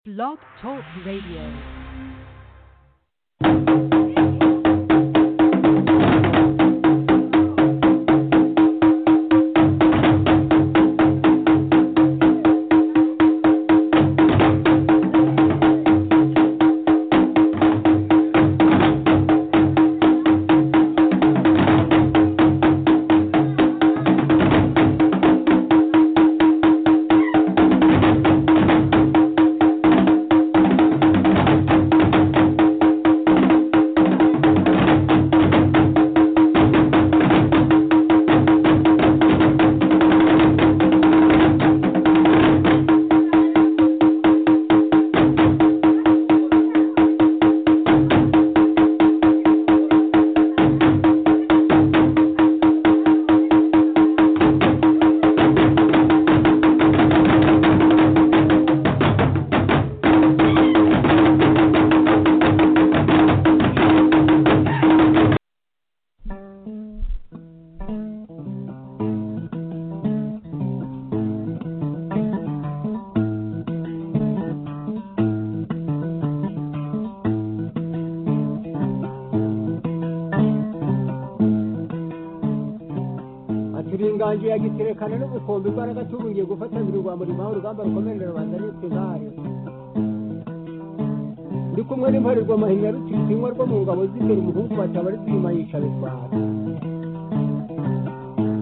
Blog Talk Radio. ati inganje yagiterekana n'ubukombe imbaraga tubuye gufatanira urwamba rwawe urugamba rukomerera rubanda n'utugare ndi kumwe n'imparerwa mahinya rutinywa rwo mu ngabo z'imbere umuhungu bataba ari kwimayisha bitwara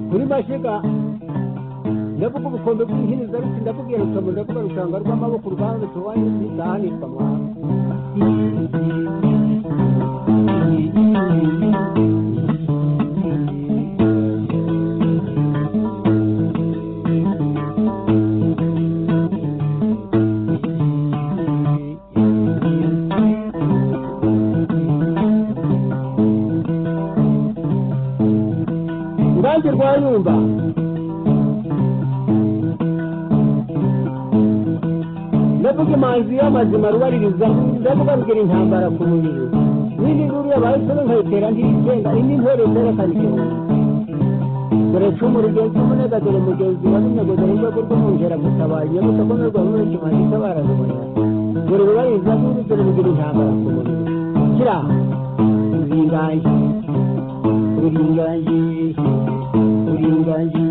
kuri mashiga ndavuga ubukombe bw'inhiniza ruti ndakubwira rukamu ndavuga rushanga rw'amaboko uruganda rutobaye ruzahanishwa mwana urubanza rwa nyumba ndavuga imanzi y'amazima rubaririza ndavuga rugira intambara ku mubiri n'indi nduru yabaye isoni nkayitera ntiyigenga indi ntore zerekana ikintu dore cumu rugenzi umunega dore mugenzi wa runyagozera urwego rw'umwungera gutabara nyabuta ko n'urwa rumwe kimaze itabara rubona dore rubaririza n'indi dore rugira intambara ku mubiri kira uringaye uringaye uringaye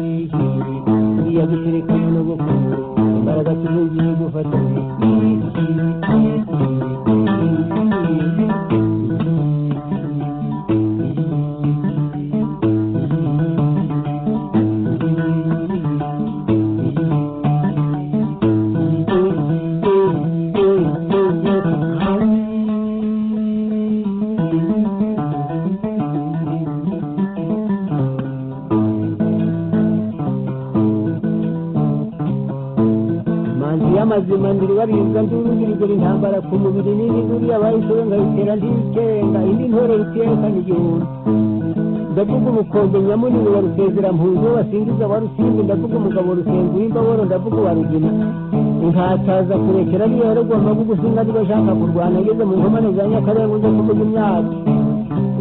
uriya guterekana n'ubukungu imbaraga tubugiye gufatanya manzi y'amazima ndiribaririza ndurugirigura intambara ku mubiri n'indi nduru yabayishowe nkayitera ndiyikenga indi ntore rutiyekana igihumbi ndavuga ubukombe nyamunini wa rusezera mpunzi wo basingiza wa rusimbi ndavuga umugabo rusenzi w'imbaboro ndavuga uwa rugina nkataza kurekera ariyo yaragomba gugusinga niba ashaka kurwana ageze mu nkomane za nyakarenga uza kuvuga imyaka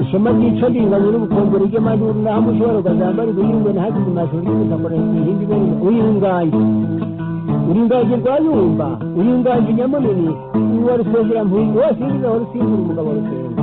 ishema ryica ringanye n'ubukombe ry'amaduru naho umushobora ukazambara ibihingwe nahageze amashuri y'ubutaka urayihinga ibere uyinganye uringaje rwayumba uringaje nyamunini uwa rusengera mpunzi wose yinjiza wa rusimbura umugabo rusengera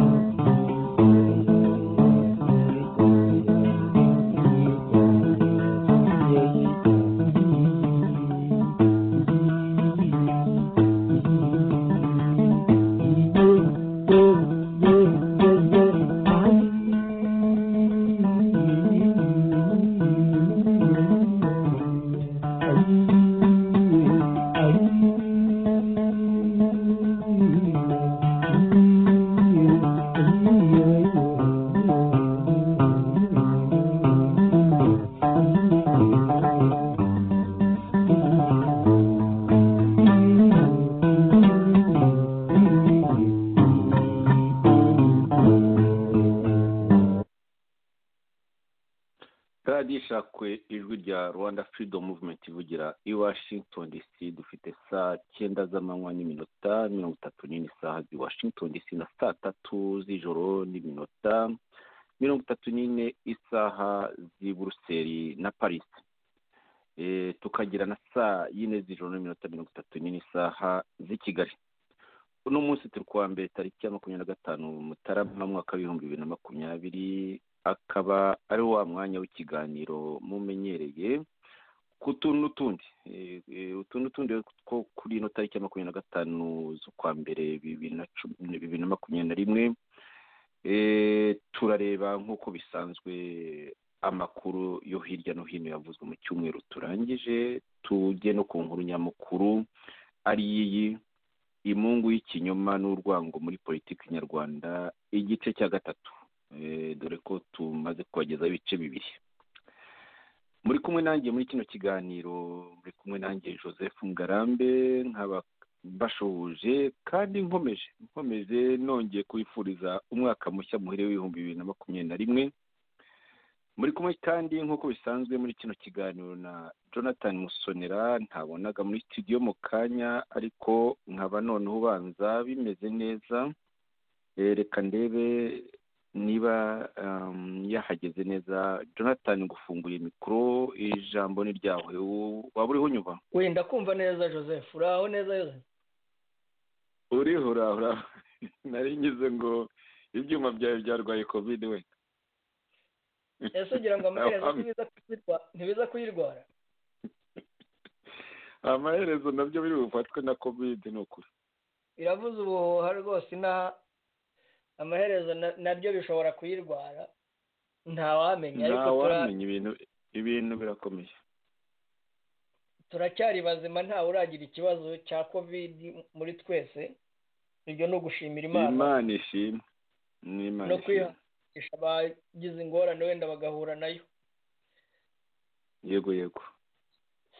radiyo ishakwe ijwi rya rwanda freedom movement ivugira i washington dc dufite saa cyenda z'amanywa n'iminota mirongo itatu n'ine saha zi washington dc na saa tatu z'ijoro n'iminota mirongo itatu n'ine isaha z'i buruseli na paris Eh, tukagira na saa yine z'ijoro n'iminota mirongo itatu n'ine isaha z'i kigali uno munsi turi kuwa mbere tariki ya makumyabiri na gatanu mutarama mwaka w'ibihumbi bibiri na makumyabiri akaba ari wa mwanya w'ikiganiro mumenyereye ku tuntu n'utundi Eh, eh, utu n'utundi two kuri ino tariki ya makumyabiri na gatanu z'ukwa mbere bibiri na cumi- bibiri na makumyabiri na rimwe Eh, turareba nk'uko bisanzwe amakuru yo hirya no hino yavuzwe mu cyumweru turangije tujye no ku nkuru nyamukuru ari iyi imungu y'ikinyoma n'urwango muri politiki nyarwanda igice cya gatatu Eh, dore ko tumaze kubagezaho ibice bibiri muri kumwe nanjye muri kino kiganiro muri kumwe nanjye joseph ngarambe nkaba mbashoboje kandi nkomeje nkomeje nongeye kubifuriza umwaka mushya muhire w'ibihumbi bibiri na makumyabiri na rimwe muri kumwe kandi nk'uko bisanzwe muri kino kiganiro na jonathan musonera ntabonaga muri studio mu kanya ariko nkaba noneho ubanza bimeze neza Eh, reka ndebe niba um, yahageze neza jonathan ngufunguriye mikoro ijambo ni ryawe Wo- waba uriho unyuba wenda kumva neza joseph uraho neza Joseph? uriho urahura nari ngize ngo ibyuma byawe byarwaye kovide we ese ugira ngo amaherezo Amen. ntibiza kuyirwa- ntibiza kuyirwara amaherezo nabyo biri bufatwe na kovide ni ukuri iravuze ubuhuha rwose inaha amaherezo na- nabyo bishobora kuyirwara ntawamenya ariko tura- ntawamenya ibintu ibintu birakomeye turacyari bazima ntawe uragira ikibazo cya kovidi muri twese ibyo ni ugushimira imana imana ishimwe ni imana no ishimwe kwihangisha abagize ingorane wenda bagahura nayo yego yego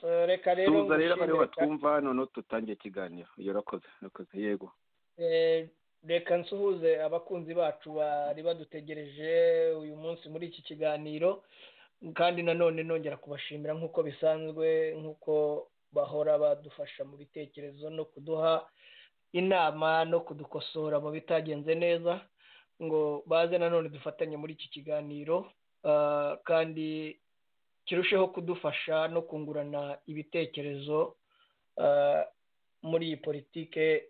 So, reka rero tuza rero ngushimire abariho cyane. batwumva noneho dutangiye ikiganiro iyo urakoze urakoze yego Eh, reka nsuhuze abakunzi bacu bari badutegereje uyu munsi muri iki kiganiro kandi nanone nongera kubashimira nk'uko bisanzwe nk'uko bahora badufasha mu bitekerezo no kuduha inama no kudukosora mu bitagenze neza ngo baze nanone dufatanye muri iki kiganiro Ah, kandi kirusheho kudufasha no kungurana ibitekerezo ah, muri iyi politike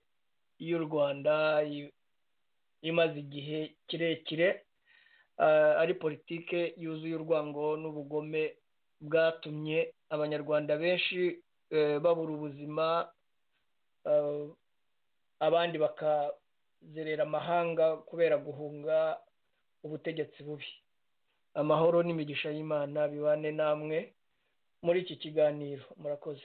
y'u rwanda i- imaze igihe kirekire ah, ari politike yuzuye urwango n'ubugome bwatumye abanyarwanda benshi eh, babura ubuzima ah, abandi bakazerera amahanga kubera guhunga ubutegetsi bubi amahoro n'imigisha y'imana bibane namwe muri iki kiganiro murakoze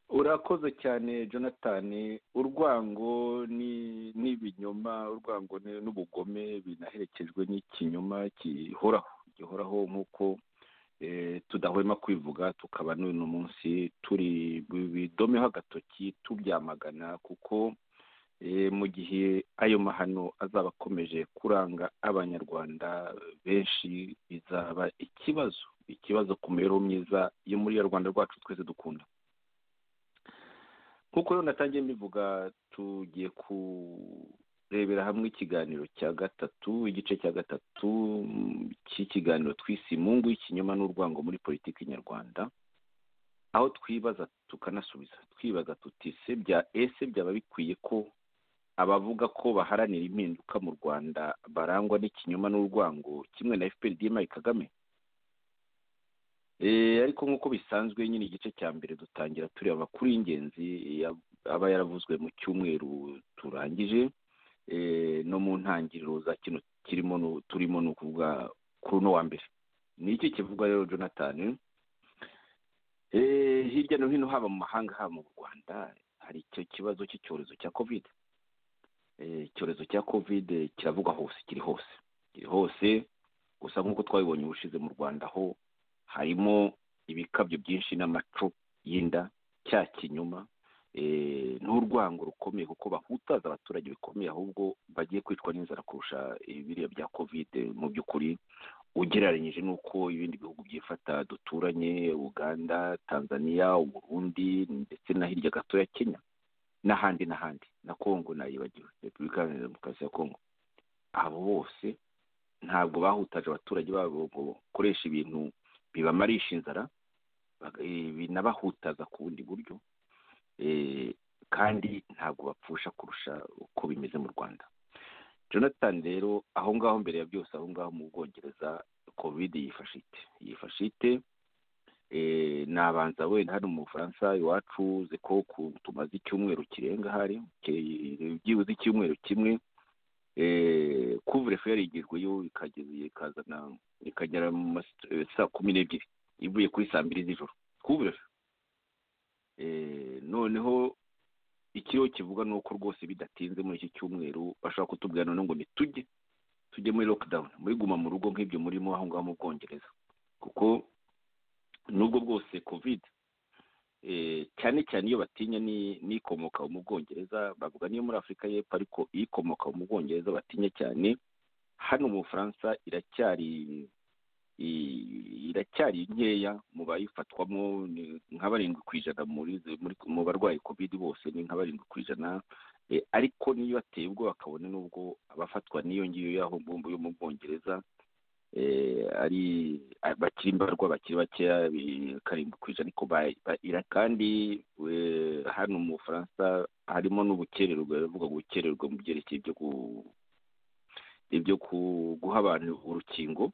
urakoze cyane jonathan urwango ni- n'ibinyoma urwango ni- n'ubugome binaherekejwe n'ikinyoma gihoraho gihoraho nk'uko eh, tudahwema kwivuga tukaba n'uyu munsi turi bidomeho agatoki tubyamagana kuko eh, mu gihe ayo mahano azaba akomeje kuranga abanyarwanda benshi bizaba ikibazo ikibazo ku mibereho myiza yo muri ya rwanda rwacu twese dukunda nk'uko rero natangiye mbivuga tugiye kurebera hamwe ikiganiro cya gatatu igice cya gatatu mm, cy'ikiganiro twise imungu y'ikinyoma n'urwango muri politiki nyarwanda aho twibaza tukanasubiza twibaza tuti se bya ese byaba bikwiye ko abavuga ko baharanira impinduka mu rwanda barangwa n'ikinyoma n'urwango kimwe na fpr dma kagame Eh, ariko nk'uko bisanzwe nyine igice cya mbere dutangira tureba amakuru y'ingenzi ya- aba yaravuzwe mu cyumweru turangije Eh, no mu ntangiriro za kino kirimo nu- turimo ni ukuvuga kuri uno wa mbere ni iki kivuga rero jonathan Eh, hirya no hino haba mu mahanga haba mu rwanda hari icyo kibazo cy'icyorezo cya covid Eh, icyorezo cya covid kiravugwa hose kiri hose kiri hose gusa nk'uko twabibonye ubushize mu rwanda ho harimo ibikabyo byinshi n'amaco y'inda cya kinyoma eh, n'urwango rukomeye kuko bahutaza abaturage bikomeye ahubwo bagiye kwicwa n'inzara kurusha ibiriya bya kovide mu by'ukuri ugereranyije n'uko ibindi bihugu byifata duturanye uganda tanzania uburundi ndetse na hirya gatoya kenya n'ahandi n'ahandi na kongo nayibagiwe repubulika iharanira demokarasi ya kongo abo bose ntabwo bahutaje abaturage babo ngo bakoresha ibintu bibamarisha inzara eh, binabahutaza ku bundi buryo eh, kandi ntabwo bapfusha kurusha uko bimeze mu rwanda jonathan rero aho ngaho mbere ya byose aho ngaho mu bwongereza covid yifashe ite yifashe ite eh, nabanza wenda hano mu bufaransa iwacu uzi ko ku- tumaze icyumweru kirenga hari ki- byibuze icyumweru kimwe kuvurefu yarigijweyo ikageza ikazana ikagera mu ma saa kumi n'ebyiri ivuye kuri saa mbiri z'ijoro kuvurefu noneho ikiriho kivuga ni uko rwose bidatinze muri iki cyumweru bashobora kutubwira noneho ngo nitujye tujye muri lockdown muri guma mu rugo nk'ibyo murimo aho ngaho mu bwongereza kuko nubwo bwose covid eh, cyane cyane iyo batinya ni- n'ikomoka mu bwongereza bavuga niyo muri afurika y'epfo ariko ikomoka mu bwongereza batinya cyane hano mu bufaransa iracyari i- iracyari nkeya mu bayifatwamo ni nka barindwi ku ijana muri muri mu barwayi covid bose ni nka barindwi ku ijana Eh, ariko niyo bateye ubwoba kabone n'ubwo abafatwa n'iyo ngiyo y'aho ngombo yo mu bwongereza eh, ari bakiri imbarwa bakiri bakeya bi- karindwi ku ijana ariko ba- ba- ira kandi eh, hano mu bufaransa harimo n'ubukererwe baravuga ngo ubukererwe mu byerekeye ibyo ku ibyo ku- guha abantu urukingo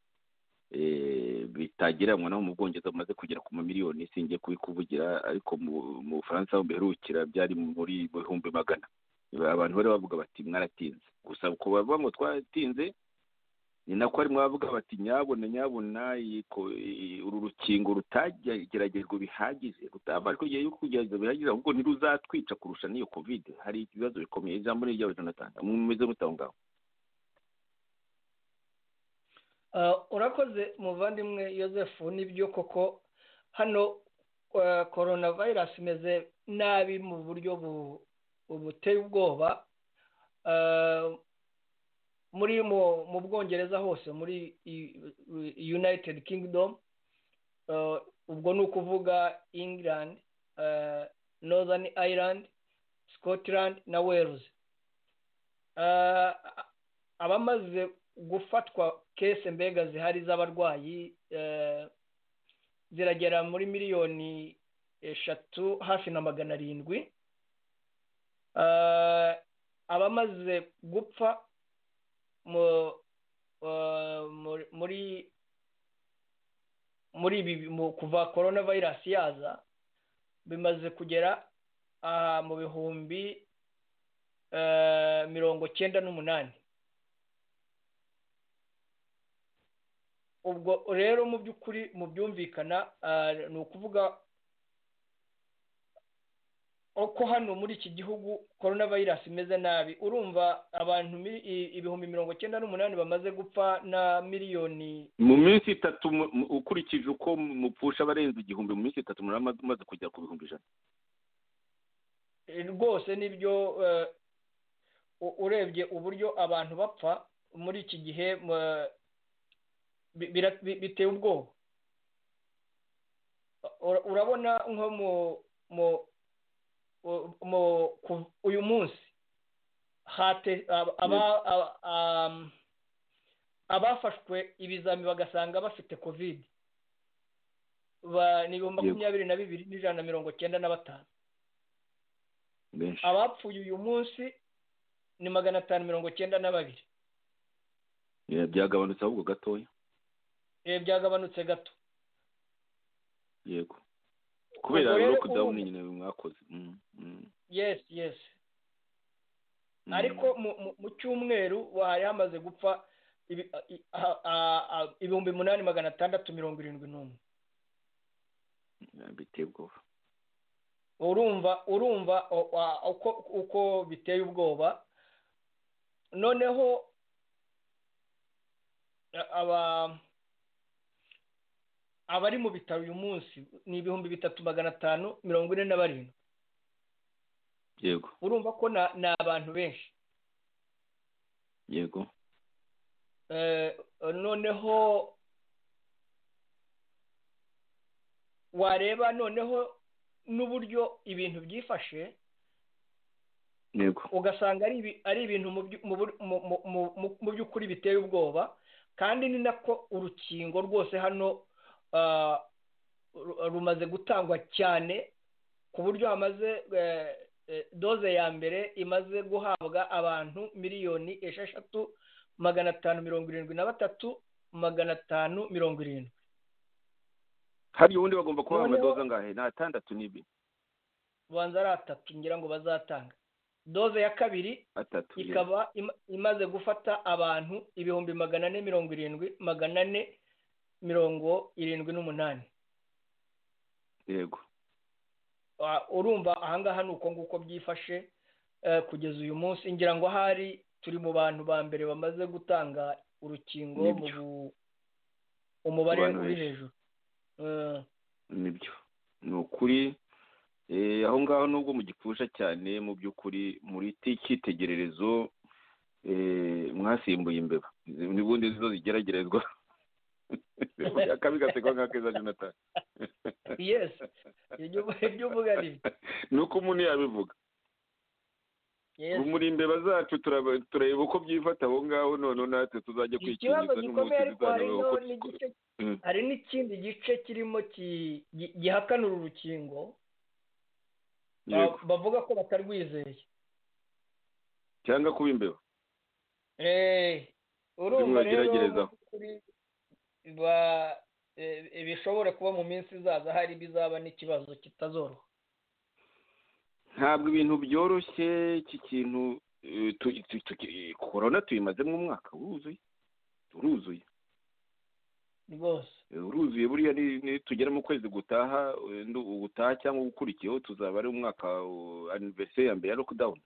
eh, bitagereranywa naho mu bwongereza bumaze kugera ku mamiliyoni singiye kubikuvugira ariko mu- mu bufaransa aho mperukira byari muri bihumbi magana abantu bari bavuga bati mwaratinze gusa uko bavuga ngo twaratinze ni nako harimo abavuga bati nyabona nyabona iyi ko- iyi- uru rukingo rutageragejwe bihagije rutabashwe igihe yo kugerageza bihagije ahubwo ntiruzatwica kurusha n'iyo covid hari ibibazo bikomeye ijambo ni iryabo jonathan mumeze mute aho ngaho Ah, urakoze muvandimwe Yosefu nibyo koko hano ah, korona vayirasi imeze nabi mu buryo bu- buteye ubwoba Ah, muri mu- mu bwongereza hose muri i- i- united kingdom ah, ubwo ni ukuvuga england ah, northern ireland scotland na wales Ah, abamaze gufatwa kese mbega zihari z'abarwayi eh, ziragera muri miliyoni eshatu hafi na magana arindwi Eh, abamaze gupfa mu- eh, muri- muri muri ibi mu kuva korona vayirasi yaza bimaze kugera aha mu bihumbi eh, mirongo cyenda n'umunani ubwo rero mu by'ukuri mu byumvikana ah, ni ukuvuga uko hano muri iki gihugu korona vayirasi imeze nabi urumva abantu mili- i- ibihumbi mirongo cyenda n'umunani bamaze gupfa na miliyoni mu minsi itatu mu- mu- ukurikije uko mupfusha abarenze igihumbi mu minsi itatu muraba mumaze kugera ku bihumbi ijana Eh, rwose nibyo eh, u- urebye uburyo abantu bapfa muri iki gihe mu- bi- bira- bi- biteye ubwoba Ura- urabona nko mu mu u- mu ku- uyu munsi hate ab- aba- aba- am- abafashwe ibizami bagasanga bafite covid ba- ni ibihumbi Yego. makumyabiri na bibiri n'ijana na mirongo cyenda na batanu benshi abapfuye uyu munsi ni magana atanu mirongo cyenda na babiri Eh, byagabanutse ahubwo gatoya Eh, byagabanutse gato yego kubera Ubwo rero lockdown ubu- nyine mwakoze Mm, mm, yes yes mm. ariko mu- mu- mu cyumweru hari hamaze gupfa ibi- i- a- a- a- ibihumbi umunani magana atandatu mirongo irindwi n'umwe Eh, biteye ubwoba urumva urumva o- a- uko uko biteye ubwoba noneho a- aba abari mu bitaro uyu munsi ni ibihumbi bitatu magana atanu mirongo ine na barindwi yego urumva ko na- ni abantu benshi yego Eh, noneho wareba noneho n'uburyo ibintu byifashe yego ugasanga ari ibi- ari ibintu mu byu- mu bur- mu- mu- mu- mu- mu by'ukuri biteye ubwoba kandi ni nako urukingo rwose hano ah, ru- rumaze gutangwa cyane ku buryo hamaze eh, eh, doze ya mbere imaze guhabwa abantu miliyoni esheshatu magana atanu mirongo irindwi na batatu magana atanu mirongo irindwi hari ubundi bagomba kuba Noneho- amadoza angahe ni atandatu n'ibi ubanza ari atatu ngira ngo bazatanga doze ya kabiri atatu yeah. ikaba ima- imaze gufata abantu ibihumbi magana ane mirongo irindwi magana ane mirongo irindwi n'umunani yego Ah, urumva ahangaha ni uko nguko byifashe eh, kugeza uyu munsi ngira ngo ahari turi mu bantu ba mbere bamaze gutanga urukingo mu Nibyo. bu- umubare Ku bantu uri benshi. hejuru Eh, nibyo ni ukuri Eh, aho ngaho nubwo mu gipfusha cyane mu by'ukuri muri ti- cyitegererezo eh, mwasimbuye imbeba Izi- n'ubundi zo zigeragerezwa akabi gasekwa nka keza jonathan yes ibyo ubu- ibyo uvuga ni byo. ni uko umuntu yabivuga Yes. muri imbeba zacu turaba- tureba uko byifata aho ngaho noneho natwe tuzajya ikibazo kwikingiza gikomeye n'umuti ariko hari tuzanaba no uko n'igice Mm. hari n'ikindi gice kirimo ki- gi- gihakanura urukingo ba- Yego. bavuga ko batarwizeye cyangwa kuba imbeba Eh, urumva rero bageragerezaho. mu by'ukuri ba- eh, bishobora kuba mu minsi izaza hari bizaba n'ikibazo kitazoroha ntabwo ibintu byoroshye iki kintu eh, tu- tu- tu- korona tuyimazemo umwaka uruzuye uruzuye rwose Eh, uruzuye buriya ni- ni tugera mu kwezi gutaha eh, ndu- gutaha cyangwa ugukurikiyeho tuzaba ari umwaka aniveriseri ya mbere ya lockdown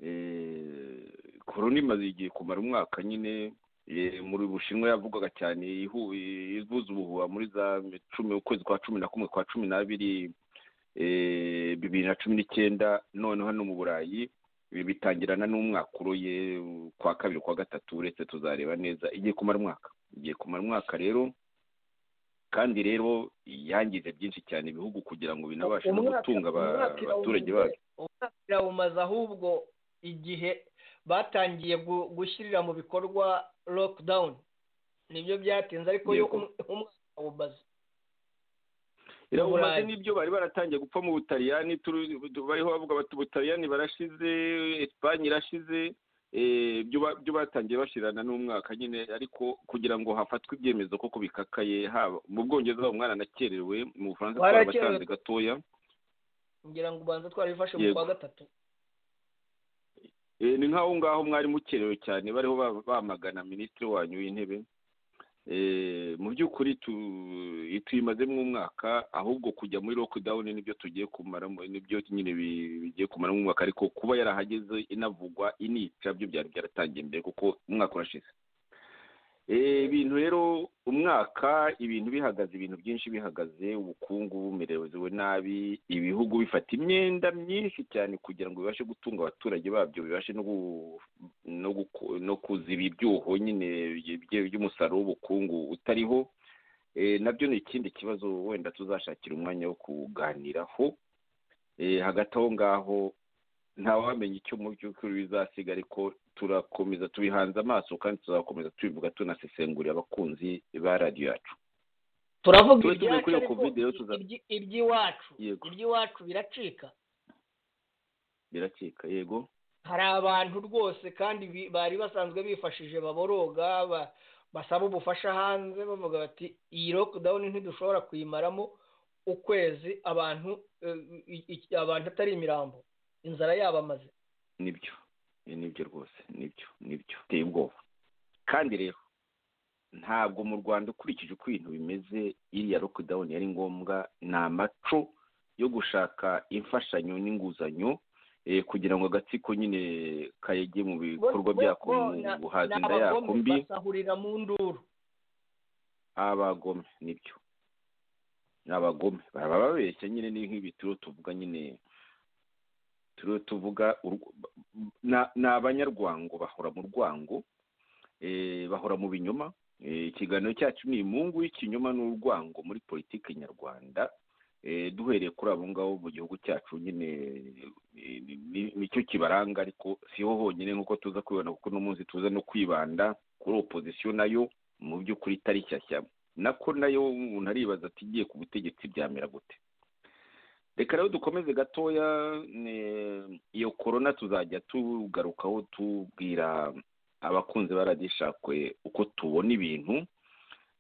Eh, korona imaze igihe kumara umwaka nyine eh, muri bushinwa yavugwaga cyane ihu- ivuza ubuhuha muri za cumi ukwezi kwa cumi na kumwe kwa cumi n'abiri eh, bibiri na cumi n'icyenda noneho hano mu burayi eh, bitangirana n'umwaka uroye eh, kwa kabiri kwa gatatu uretse tuzareba neza igiye kumara umwaka igiye kumara umwaka rero kandi rero yangize byinshi cyane ibihugu kugira ngo binabashe no Umwaka- gutunga aba- umwaka irawumaze- abaturage bacu umwaka irawumaze ahubwo igihe batangiye gu- gushyirira mu bikorwa lockdown nibyo byatinze ariko yo Yego. um- umwaka umaze irabumaze Uburayi. n'ibyo bari baratangiye gupfa mu butaliyani turu- bariho bavuga bati ubutaliyani barashize esipanye irashize eh, byo ba- byo batangiye bashirana n'umwaka nyine ariko kugira ngo hafatwe ibyemezo koko bikakaye haba mu bwongereza umwana anakerewe mu bufaransa Warakerewe. twarabatanze gatoya ngira ngo ubanza twarabifashe mu Yego. kwa gatatu Eh, ni nk'aho ngaho mwari mukerewe cyane bariho ba- bamagana minisitiri wanyu w'intebe Eh, mu by'ukuri tu- tuyimazemo umwaka ahubwo kujya muri lockdown nibyo tugiye kumaramo nibyo nyine bi- bigiye kumaramo umwaka ariko kuba yarahageze inavugwa inica byo byari byaratangiye mbere kuko umwaka urashize Eh, ibintu rero umwaka ibintu bihagaze ibintu byinshi bihagaze ubukungu bumerewe nabi ibihugu bifata imyenda myinshi cyane kugira ngo bibashe gutunga abaturage babyo bibashe no gu- no guku- no kuziba ibyuho nyine bye- bye- by'umusaruro w'ubukungu utariho Eh, nabyo ni ikindi kibazo wenda tuzashakira umwanya wo kuganiraho Eh, hagati aho ngaho ntawamenya icyo mu by'ukuri bizasiga ariko turakomeza tubihanze amaso kandi tuzakomeza tubivuga tunasesengurira abakunzi ba radiyo yacu turavuga Tuba tuvuye ibyacu kuri iyo ariko Covid rero tuza- ibyi- iby'iwacu Yego. iby'iwacu biracika biracika yego hari abantu rwose kandi bi- bari basanzwe bifashije baboroga ba- basaba ubufasha hanze bavuga bati iyi lockdown ntidushobora kuyimaramo ukwezi abantu eh, i- i- abantu atari imirambo inzara yabamaze nibyo Eh, nibyo rwose nibyo nibyo biteye ubwoba kandi rero ntabwo mu rwanda ukurikije uko ibintu bimeze iriya lockdown yari ngombwa ni amaco yo gushaka imfashanyo n'inguzanyo eh, kugira ngo agatsiko nyine kayege mu bikorwa bo- byako bo- mu na- guhaza ni inda yako abagome mbi basahurira mu nduru abagome nibyo ni abagome baba babeshya nyine ni nk'ibi turiho tuvuga nyine turiho tuvuga urw- na- ni abanyarwango bahora mu rwango eh, bahora mu binyoma Eh, ikiganiro cyacu ni imungu y'ikinyoma n'urwango muri politiki nyarwanda Eh, duhereye kuri abo ngabo mu gihugu cyacu nyine eh, ni- ni- nicyo kibaranga ariko siho honyine nk'uko tuza kwibona kuko uno munsi tuza no kwibanda kuri opozisiyo nayo mu by'ukuri itari shyashya nako nayo umuntu aribaza ati igiye ku butegetsi byamera gute reka rero dukomeze gatoya ne- iyo korona tuzajya tugarukaho tubwira abakunzi baradishakwe uko tubona ibintu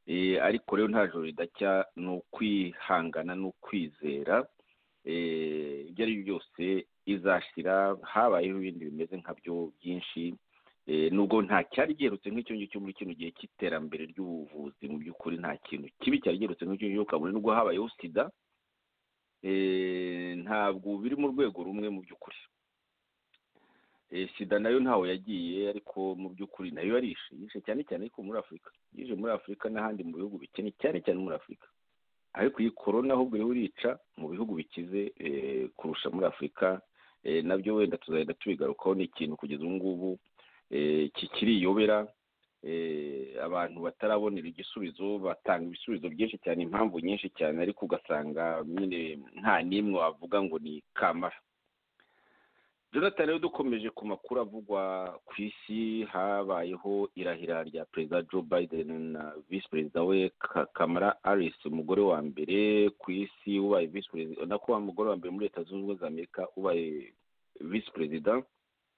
Eh, ariko rero nta joro ridacya ni ukwihangana ni ukwizera Eh, ibyo ari byo byose izashyira habayeho ibindi bimeze nkabyo byinshi Eh, nubwo nta cyari giherutse nk'icyo ngicyo muri kino gihe cy'iterambere ry'ubuvuzi mu by'ukuri nta kintu kibi cyari giherutse nk'icyo ngicyo kabone nubwo habayeho sida Eh, ntabwo biri mu rwego rumwe mu by'ukuri Eh, sida nayo ntaho yagiye ariko mu by'ukuri nayo yarishe yishe cyane cyane ariko muri afurika yishe muri afurika n'ahandi mu bihugu bikennye cyane cyane muri afurika ariko iyi korona ahubwo iriho irica mu bihugu bikize eh, kurusha muri afurika eh, nabyo wenda tuzahita tubigarukaho ni ikintu kugeza ubu ngubu eh, kikiriyobera eh, abantu batarabonera igisubizo batanga ibisubizo byinshi cyane impamvu nyinshi cyane ariko ugasanga nyine nta n'imwe wavuga ngo ni kamara jonathan rero dukomeje ku makuru avugwa ku isi habayeho irahira rya perezida joe biden na visi perezida we Ka- kamara harris umugore wa mbere ku isi ubaye visi perezida nako wa mugore wa mbere muri leta zunze ubumwe za amerika ubaye visi perezida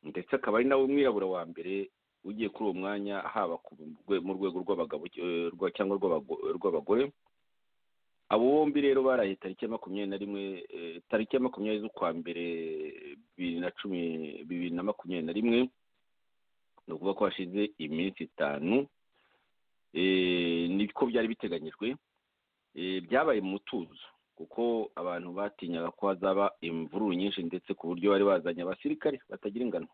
ndetse akaba ari nawe umwirabura wa mbere ugiye kuri uwo mwanya haba ku rwe- mu rwego rw'abagabo eh, rwa- cyangwa rw'abago- rw'abagore abo bombi rero baraye tariki ya makumyabiri na rimwe eh, tariki ya makumyabiri z'ukwa mbere bibiri na cumi bibiri na makumyabiri na rimwe ni ukuvuga ko hashize iminsi itanu eh, niko byari biteganyijwe Eh, byabaye mu mutuzo kuko abantu batinyaga ko hazaba imvururu nyinshi ndetse ku buryo bari bazanye abasirikare batagira ingano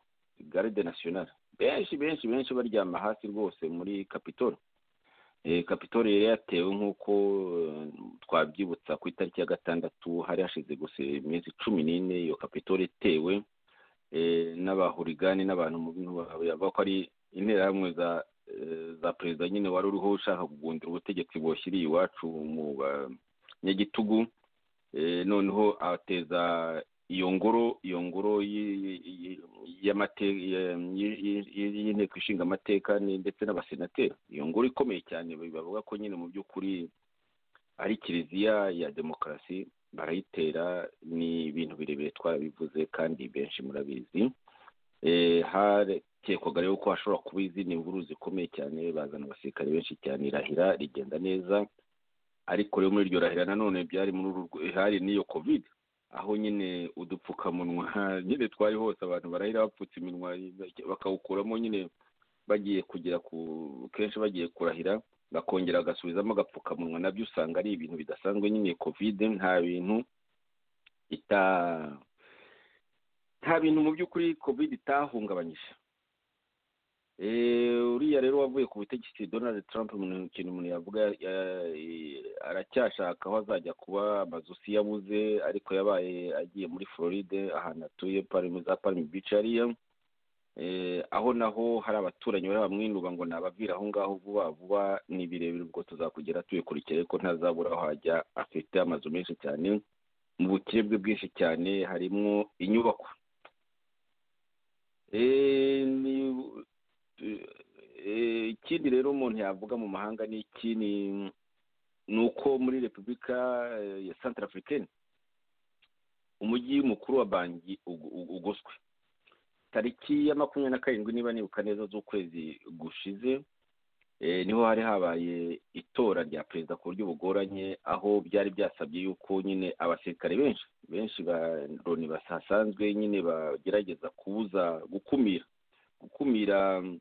garde nationale benshi benshi benshi baryama hasi rwose muri kapitole Eh, kapitole yari yatewe nk'uko eh, twabyibutsa ku itariki ya gatandatu hari hashize gusa iminsi cumi n'ine iyo kapitole itewe eh, n'abahurigani n'abantu mu bintu bavuga ko ari interahamwe za eh, za perezida nyine wari uriho ushaka kugundira ubutegetsi bwoshyiriye iwacu mu banyagitugu Eh, noneho ateza iyo ngoro iyo ngoro y- y- y'amate- y- y- y- y- y'inteko ishinga amateka ni- ndetse n'abasenateri iyo ngoro ikomeye cyane bavuga ko nyine mu by'ukuri ari kiliziya ya demokarasi barayitera ni ibintu birebire twarabivuze kandi benshi murabizi Eh, harekekwaga rero ko hashobora kuba izindi mvururu zikomeye cyane bazana abasirikare benshi cyane irahira rigenda neza ariko rero muri iryo rahira nanone byari muri uru rwe- hari n'iyo covid aho nyine udupfukamunwa nyine twari hose abantu barahira bapfutse iminwa bakawukuramo nyine bagiye kugera ku kenshi bagiye kurahira bakongera bagasubizamo agapfukamunwa nabyo usanga ari ibintu bidasanzwe nyine covid nta bintu ita nta bintu mu by'ukuri covid itahungabanyije Eh, uriya rero wavuye ku butegetsi donald trump mu kintu umuntu yavuga ya- eh, aracyashaka aho azajya kuba amazu si yabuze ariko yabaye agiye muri floride ahantu atuye palm za palm beach hariya Eh, aho naho hari abaturanyi bari bamwinuba ngo nabavira aho ngaho vuba vuba ni birebire ubwo tuzakugera tubikurikira ariko ntazabura aho hajya afite amazu menshi cyane mu bukire bwe bwinshi cyane harimo inyubako Eh, ni- eh, ikindi rero umuntu yavuga mu mahanga ni iki ni- ni uko muri repubulika eh, ya santara afurikani umujyi mukuru wa banki ugu- ugu- ugoswe tariki ya makumyabiri na karindwi niba nibuka neza z'ukwezi gushize eh, niho hari habaye itora rya perezida ku buryo bugoranye aho byari byasabye yuko nyine abasirikare benshi benshi ba loni basanzwe nyine bagerageza kubuza gukumira gukumira mm,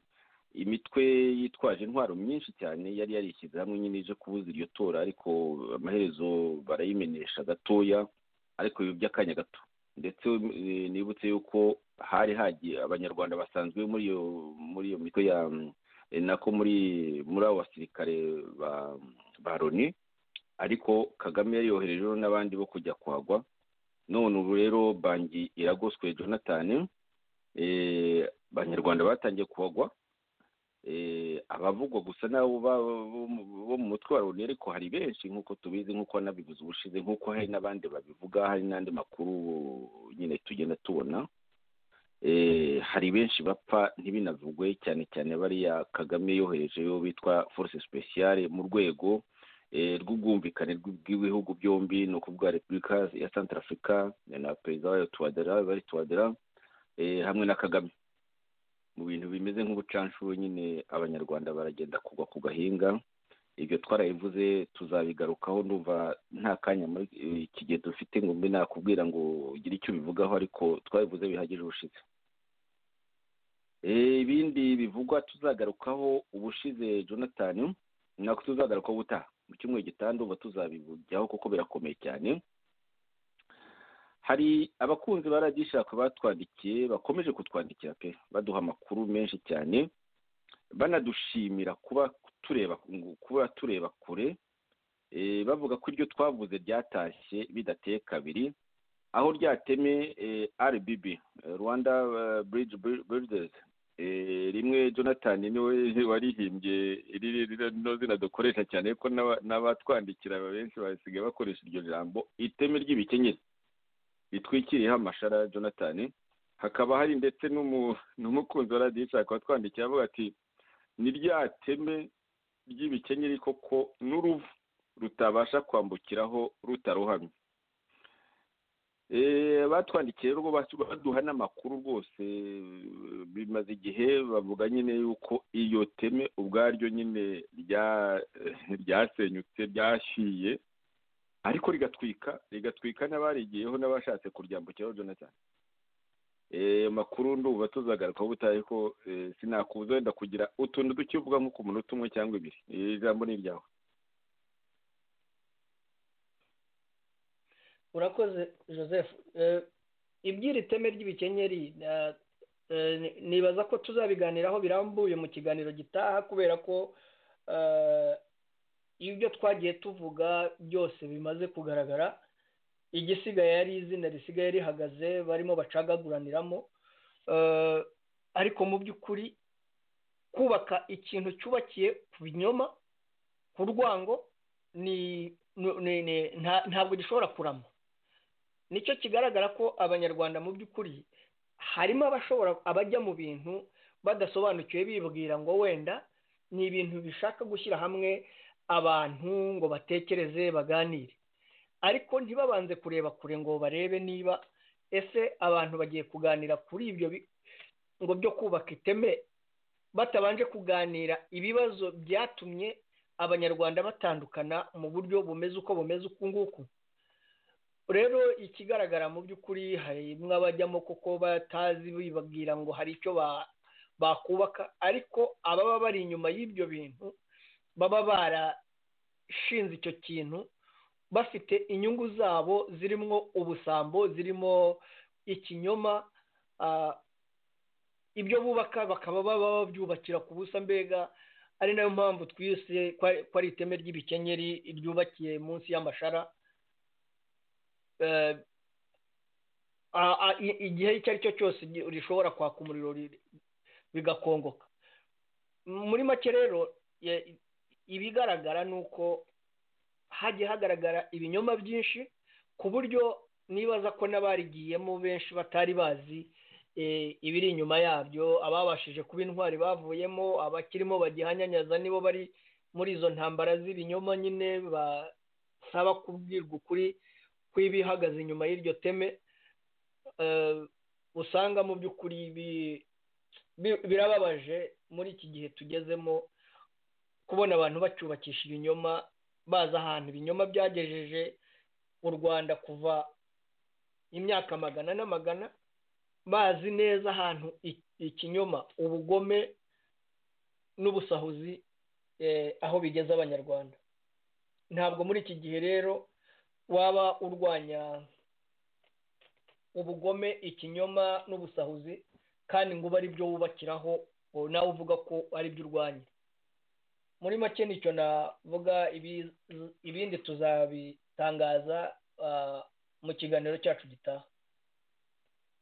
imitwe yitwaje intwaro myinshi cyane yari yarishyize hamwe nyine ije kubuza iryo tora ariko amaherezo barayimenesha gatoya ariko biba by'akanya gato ndetse eh, nibutse yuko hari hagiye abanyarwanda basanzwe muri iyo muri iyo mitwe ya mm, eh, nako muri muri abo basirikare ba ba loni ariko kagame yari yoherejeho n'abandi bo kujya kuhagwa none ubu rero bangi iragoswe jonathan eh, abanyarwanda batangiye kuhagwa eh, abavugwa gusa n'abo ba- bo mu- bo mu mutwe wa loni ariko hari benshi nk'uko tubizi nk'uko nabivuze ubushize nk'uko hari n'abandi babivuga hari n'andi makuru nyine tugenda tubona eh, hari benshi bapfa ntibinavugwe cyane cyane bariya kagame yoherejeyo bitwa force speciale mu rwego rw'ubwumvikane bw'ibihugu byombi ni ukuvuga repubulika ya santara afurika na perezida wayo tuwadera bari tuwadera hamwe na kagame mu bintu bimeze nk'ubucanshuro nyine abanyarwanda baragenda kugwa ku gahinga ibyo twarabivuze tuzabigarukaho ndumva nta kanya muri iki gihe dufite ngo mbe nakubwira ngo ugire icyo ubivugaho ariko twabivuze bihagije ubushize ibindi bivugwa tuzagarukaho ubushize jonathan nako tuzagarukaho ubutaha mu cyumweru gitaha ndumva tuzabijyaho kuko birakomeye cyane hari abakunzi baradishaka batwandikiye bakomeje kutwandikira pe baduha amakuru menshi cyane banadushimira kuba tureba kuba tureba kure bavuga ko iryo twavuze ryatashye bidateye kabiri aho ryateme rbb rwanda bridge builders rimwe jonathan niwe warihimbye rino zina dukoresha cyane ko n'abatwandikira benshi basigaye bakoresha iryo jambo iteme ry'ibikenyeri bitwikiriyeho amashara jonathan hakaba hari ndetse n'umukunzi wa radiyo ishaka watwandikiye avuga ati ni rya teme ry'ibikenyeri koko n'uruvu rutabasha kwambukiraho rutaruhamye batwandikiye rero baduha n'amakuru rwose bimaze igihe bavuga nyine yuko iyo teme ubwaryo nyine ryasenyutse ryashiye ariko rigatwika rigatwika n'abarigiyeho n'abashatse kuryambukiraho jonathan makuru nduba tuzagarukaho ubutaha ariko sinakubuza wenda kugira utuntu dukivuga nko ku munota umwe cyangwa ibiri iri jambo ni iryawe urakoze joseph iby'iri teme ry'ibikenyeri nibaza ko tuzabiganiraho birambuye mu kiganiro gitaha kubera ko ibyo twagiye tuvuga byose bimaze kugaragara igisigaye ari izina risigaye rihagaze barimo bacagaguraniramo ariko mu by'ukuri kubaka ikintu cyubakiye ku binyoma ku rwango ntabwo gishobora kurama nicyo kigaragara ko abanyarwanda mu by'ukuri harimo abashobora abajya mu bintu badasobanukiwe bibwira ngo wenda ni ibintu bishaka gushyira hamwe abantu ngo batekereze baganire ariko ntibabanze kureba kure ngo barebe niba ese abantu bagiye kuganira kuri ibyo ngo byo kubaka iteme batabanje kuganira ibibazo byatumye abanyarwanda batandukana mu buryo bumeze uko bumeze uku nguku rero ikigaragara mu by'ukuri harimo abajyamo kuko batazi bibabwira ngo hari icyo bakubaka ariko ababa bari inyuma y'ibyo bintu baba barashinze icyo kintu bafite inyungu zabo zirimo ubusambo zirimo ikinyoma ibyo bubaka bakaba baba babyubakira ku busa mbega ari nayo mpamvu twise ko ari iteme ry'ibikenyeri ryubakiye munsi y'amashara igihe icyo ari cyo cyose rishobora kwaka umuriro bigakongoka muri make rero ibigaragara ni uko hagiye hagaragara ibinyoma byinshi ku buryo nibaza ko n'abarigiyemo benshi batari bazi ibiri inyuma yabyo ababashije kuba intwari bavuyemo abakirimo bagihanyanyaza nibo bari muri izo ntambara z'ibinyoma nyine basaba kubwirwa ukuri kw'ibihagaze inyuma y'iryo teme usanga mu by'ukuri birababaje muri iki gihe tugezemo kubona abantu bacyubakisha ibinyoma bazi ahantu ibinyoma byagejeje u rwanda kuva imyaka magana n'amagana bazi neza ahantu ikinyoma ubugome n'ubusahuzi aho bigeza abanyarwanda ntabwo muri iki gihe rero waba urwanya ubugome ikinyoma n'ubusahuzi kandi ngo ube ari byo wubakiraho nawe uvuga ko ari byo urwanya muri make nicyo navuga ibindi tuzabitangaza mu kiganiro cyacu gitaha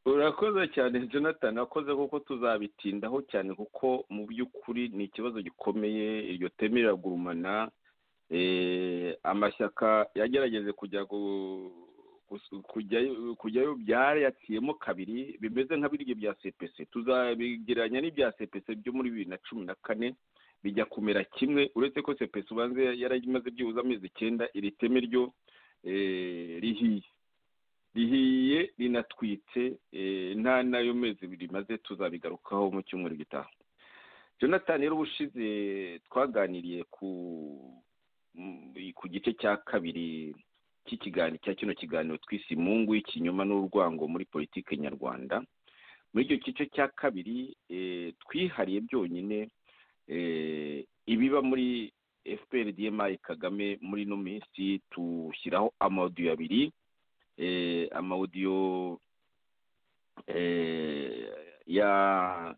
urakoze cyane jonathan wakoze kuko tuzabitindaho cyane kuko mu by'ukuri ni ikibazo gikomeye iryo teme riragurumana amashyaka yagerageze kujya kujyayo byarayaciyemo kabiri bimeze nka birya bya sepese tuzabigereranya n'ibya sepese byo muri bibiri na cumi na kane bijya kumera kimwe uretse ko sepesi ubanza yarayimaze byibuze amezi icyenda iri teme ryo eh, rihiye rihiye rinatwitse eh, nta n'ayo mezi rimaze tuzabigarukaho mu cyumweru gitaha jonathan rero ubushize twaganiriye ku mm, ku gice cya kabiri cy'ikiganiro cya kino kiganiro twise imungu y'ikinyoma n'urwango muri politiki nyarwanda muri icyo gice cya kabiri eh, twihariye byonyine eh, ibiba muri fpr dmi kagame muri ino minsi tushyiraho amawudiyo abiri eh, amawudiyo eh, ya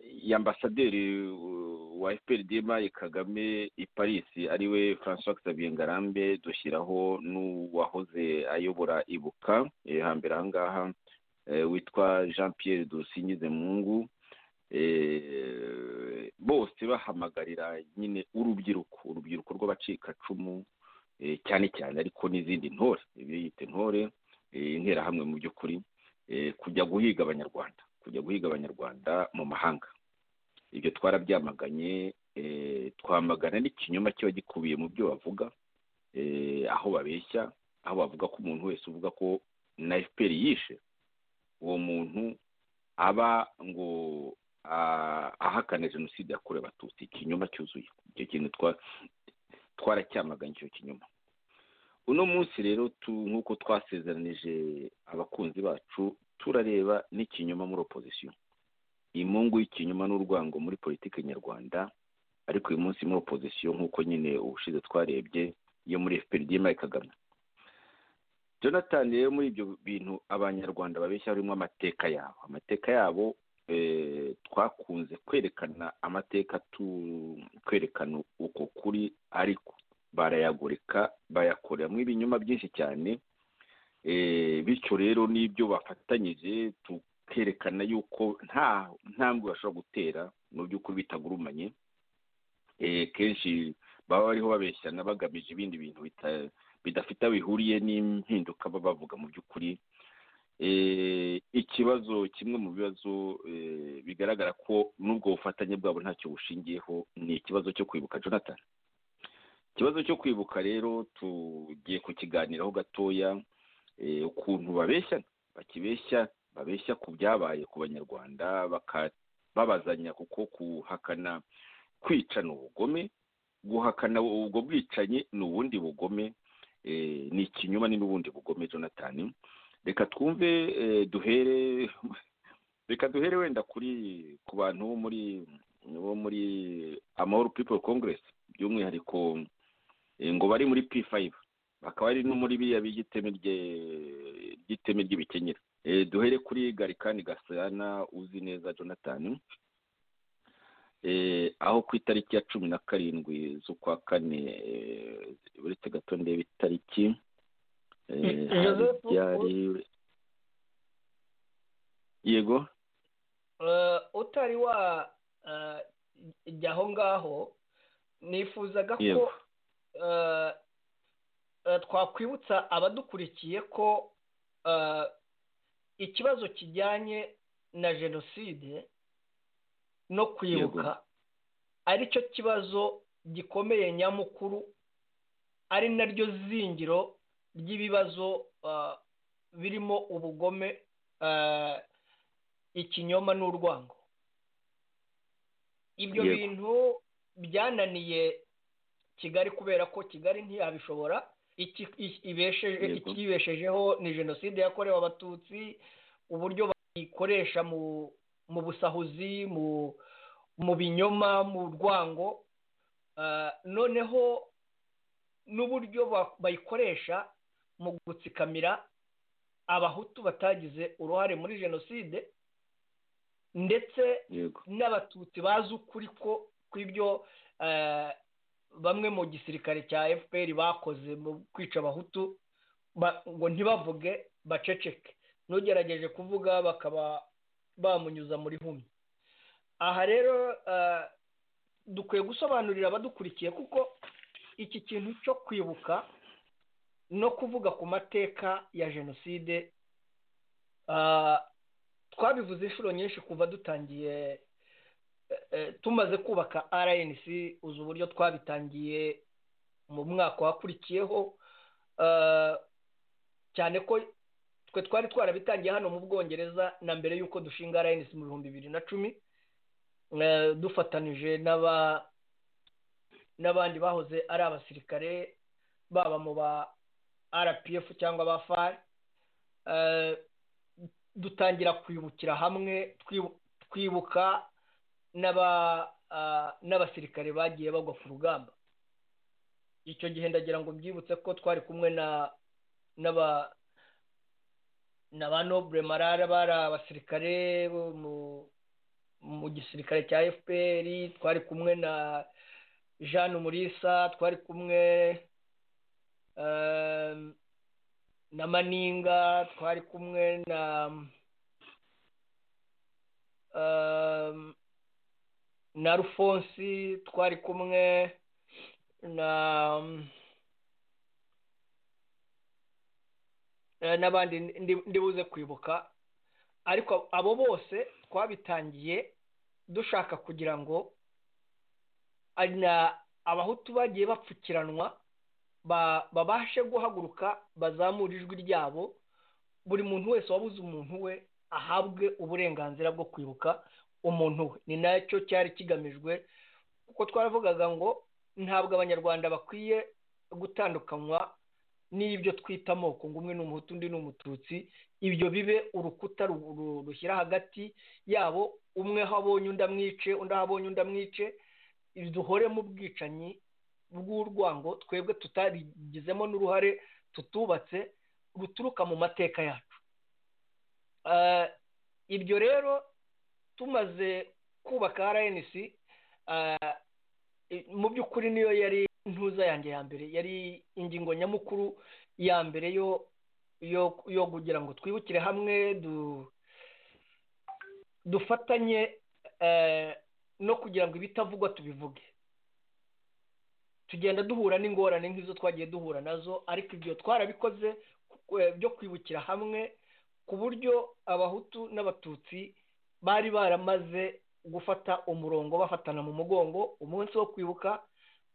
ya ambasaderi uh, wa fpr dmi kagame i paris ariwe francois xavier ngarambe dushyiraho n'uwahoze ayobora ibuka eh, hambere ahangaha eh, witwa jean pierre dusingize mungu eh, bose bahamagarira nyine urubyiruko urubyiruko rw'abacikacumu eh, cyane cyane ariko n'izindi ntore ibyo yita intore eh, interahamwe mu by'ukuri eh, kujya guhiga abanyarwanda kujya guhiga abanyarwanda mu mahanga ibyo twarabyamaganye eh, twamagana n'ikinyoma kiba gikubiye mu byo bavuga eh, aho babeshya aho bavuga ko umuntu wese uvuga ko na fpr yishe uwo muntu aba ngo ah, ahakana jenoside yakorewe abatutsi ikinyoma cyuzuye icyo kintu twa- twaracyamaganye icyo kinyoma uno munsi rero tu nk'uko twasezeranije abakunzi bacu turareba n'ikinyoma muri opozisiyo imungu y'ikinyoma n'urwango muri politiki nyarwanda ariko uyu munsi muri opozisiyo nk'uko nyine ubushize twarebye yo muri fpr dmi kagame jonathan rero muri ibyo bintu abanyarwanda babeshya harimo amateka yabo amateka yabo eh, twakunze kwerekana amateka tu kwerekana uko kuri ariko barayagoreka bayakoreramo ibinyoma byinshi cyane Eh, bityo rero n'ibyo bafatanyije tukerekana yuko nta ntambwe bashobora gutera mu by'ukuri bitagurumanye Eh, kenshi baba bariho babeshyana bagamije ibindi bintu bita- bidafite aho bihuriye n'impinduka baba bavuga mu by'ukuri Eh, ikibazo kimwe mu bibazo eh, bigaragara ko n'ubwo bufatanye bwabo ntacyo bushingiyeho ni ikibazo cyo kwibuka jonathan ikibazo cyo kwibuka rero tugiye kukiganiraho gatoya eh, ukuntu babeshya bakibeshya babeshya ku byabaye ku banyarwanda baka- babazanya kuko kuhakana kwica ni ubugome guhakana ubwo bwicanyi ni ubundi bugome eh, ni ikinyoma ni n'ubundi bugome jonathan reka twumve eh, duhere reka duhere wenda kuri ku bantu bo muri bo muri amahoro people congress by'umwihariko eh, ngo bari muri p five bakaba ari no muri biriya by'iteme rye- ry'iteme ry'ibikenyeri Eh, duhere kuri garikani gasana uzi neza jonathan Eh, aho ku itariki ya cumi na karindwi z'ukwa kane eh, uretse gato ndeba itariki eh, Eh, hari Joseph, ibyari- yego Eh, utari wa eh, jya aho ngaho nifuzaga ko Yego. eh, eh, twakwibutsa abadukurikiye ko eh, ikibazo kijyanye na jenoside no kwibuka aricyo kibazo gikomeye nyamukuru ari naryo zingiro ry'ibibazo eh, birimo ubugome eh, ikinyoma n'urwango ibyo Yego. bintu byananiye kigali kubera ko kigali ntiyabishobora iki- i- ibesheje- Yego. ikibeshejeho ni jenoside yakorewe abatutsi uburyo bayikoresha mu mu busahuzi mu mu binyoma mu rwango Ah, noneho n'uburyo ba- bayikoresha mu gutsikamira abahutu batagize uruhare muri jenoside ndetse yego n'abatutsi bazi ukuri ko kw'ibyo eh, bamwe mu gisirikare cya fpr bakoze mu kwica abahutu ba- ngo ntibavuge baceceke n'ugerageje kuvuga bakaba bamunyuza muri humye aha rero eh, dukwiye gusobanurira abadukurikiye kuko iki kintu cyo kwibuka no kuvuga ku mateka ya jenoside ah, twabivuze inshuro nyinshi kuva dutangiye eh, tumaze kubaka rnc uzi uburyo twabitangiye mu mwaka wakurikiyeho cyane ko twe twari twarabitangiye hano mu bwongereza na mbere y'uko dushinga rnc mu bihumbi bibiri na cumi dufatanije n'abandi bahoze ari abasirikare baba mu ba rpf cyangwa ba fari dutangira kwibukira hamwe twibuka n'abasirikare bagiye bagwa ku rugamba icyo gihe ndagira ngo byibutse ko twari kumwe na ba nobure marara bari abasirikare mu gisirikare cya fpr twari kumwe na jeanne umurisa twari kumwe na maninga twari kumwe na na rufonsi twari kumwe na n'abandi ndibuze kwibuka ariko abo bose twabitangiye dushaka kugira ngo abahutu bagiye bapfukiranwa babashe guhaguruka bazamure ijwi ryabo buri muntu wese wabuze umuntu we ahabwe uburenganzira bwo kwibuka umuntu we ni nacyo cyari kigamijwe kuko twaravugaga ngo ntabwo abanyarwanda bakwiye gutandukanywa n'ibyo twita amoko ngo umwe ni umuhutu undi ni umututsi ibyo bibe urukuta rushyira hagati yabo umwe aho abonye undi amwice undi aho abonye undi amwice duhore mu bwicanyi bw'urwango twebwe tutarigizemo n'uruhare tutubatse ruturuka mu mateka yacu ibyo rero tumaze kubaka rnc mu by'ukuri niyo yari ntuza yanjye ya mbere yari ingingo nyamukuru ya mbere yo kugira ngo twibukire hamwe dufatanye no kugira ngo ibitavugwa tubivuge tugenda duhura n'ingorane nk'izo twagiye duhura nazo ariko ibyo twarabikoze byo kwibukira hamwe ku buryo abahutu n'abatutsi bari baramaze gufata umurongo bafatana mu mugongo umunsi wo kwibuka